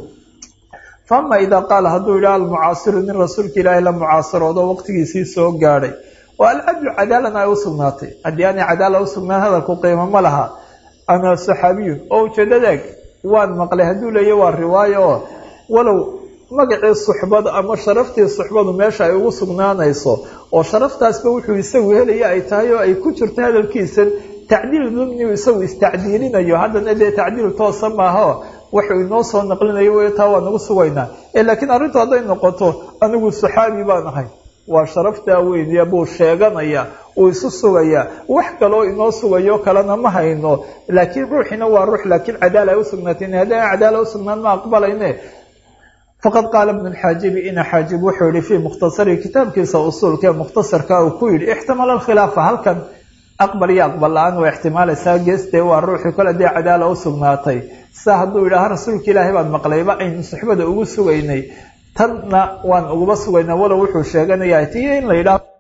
faama idaa qaala hadduu yidhaha almucaasiru nin rasuulka ilaahay la mucaasaroodo waqtigiisii soo gaadhay oo alcadlu cadaalan ay u sugnaatay haddii aanay cadaala usugnaan hadalku qiimo ma laha ana saxaabiyun oo ujeedadaag waan maqlay hadduu leeya waa riwaayo oo walow magacii suxbada ama sharaftii suxbadu meesha ay ugu sugnaanayso oo sharaftaasba wuxuu isagu helaya ay tahay oo ay ku jirto hadalkiisan tacdiil dumniu isagu istacdiilinayo haddana dee tacdiil toosa maaho wuxuu inoo soo naqlinayo wey taa waa nagu sugaynaa ee laakiin arrintu hadday noqoto anigu saxaabi baan ahay waa sharaftaa weyniya buu sheeganaya uu isu sugayaa wax kaloo inoo sugayo kalena ma hayno laakiin ruuxina waa ruux laakiin cadaala ay usugnaatay haddii aan cadaala usugnaan ma aqbalayne faqad qaala ibnu lxaajibi ina xaajib wuxuu yihi fii mukhtasarihi kitaabkiisa usuulka ee mukhtasarka uu ku yidhi ixtimala alkhilaafa halkan aqbal iyo aqbal la-aan waa ixtimaalaysaa geestee waa ruuxii kole dee cadaala u sugnaatay sa hadduu yidhaaha rasuulka ilaahay baan maqlayba aynu suxbada ugu sugaynay tanna waan uguba sugaynaa walow wuxuu sheeganayaa tiyo in la yidhaah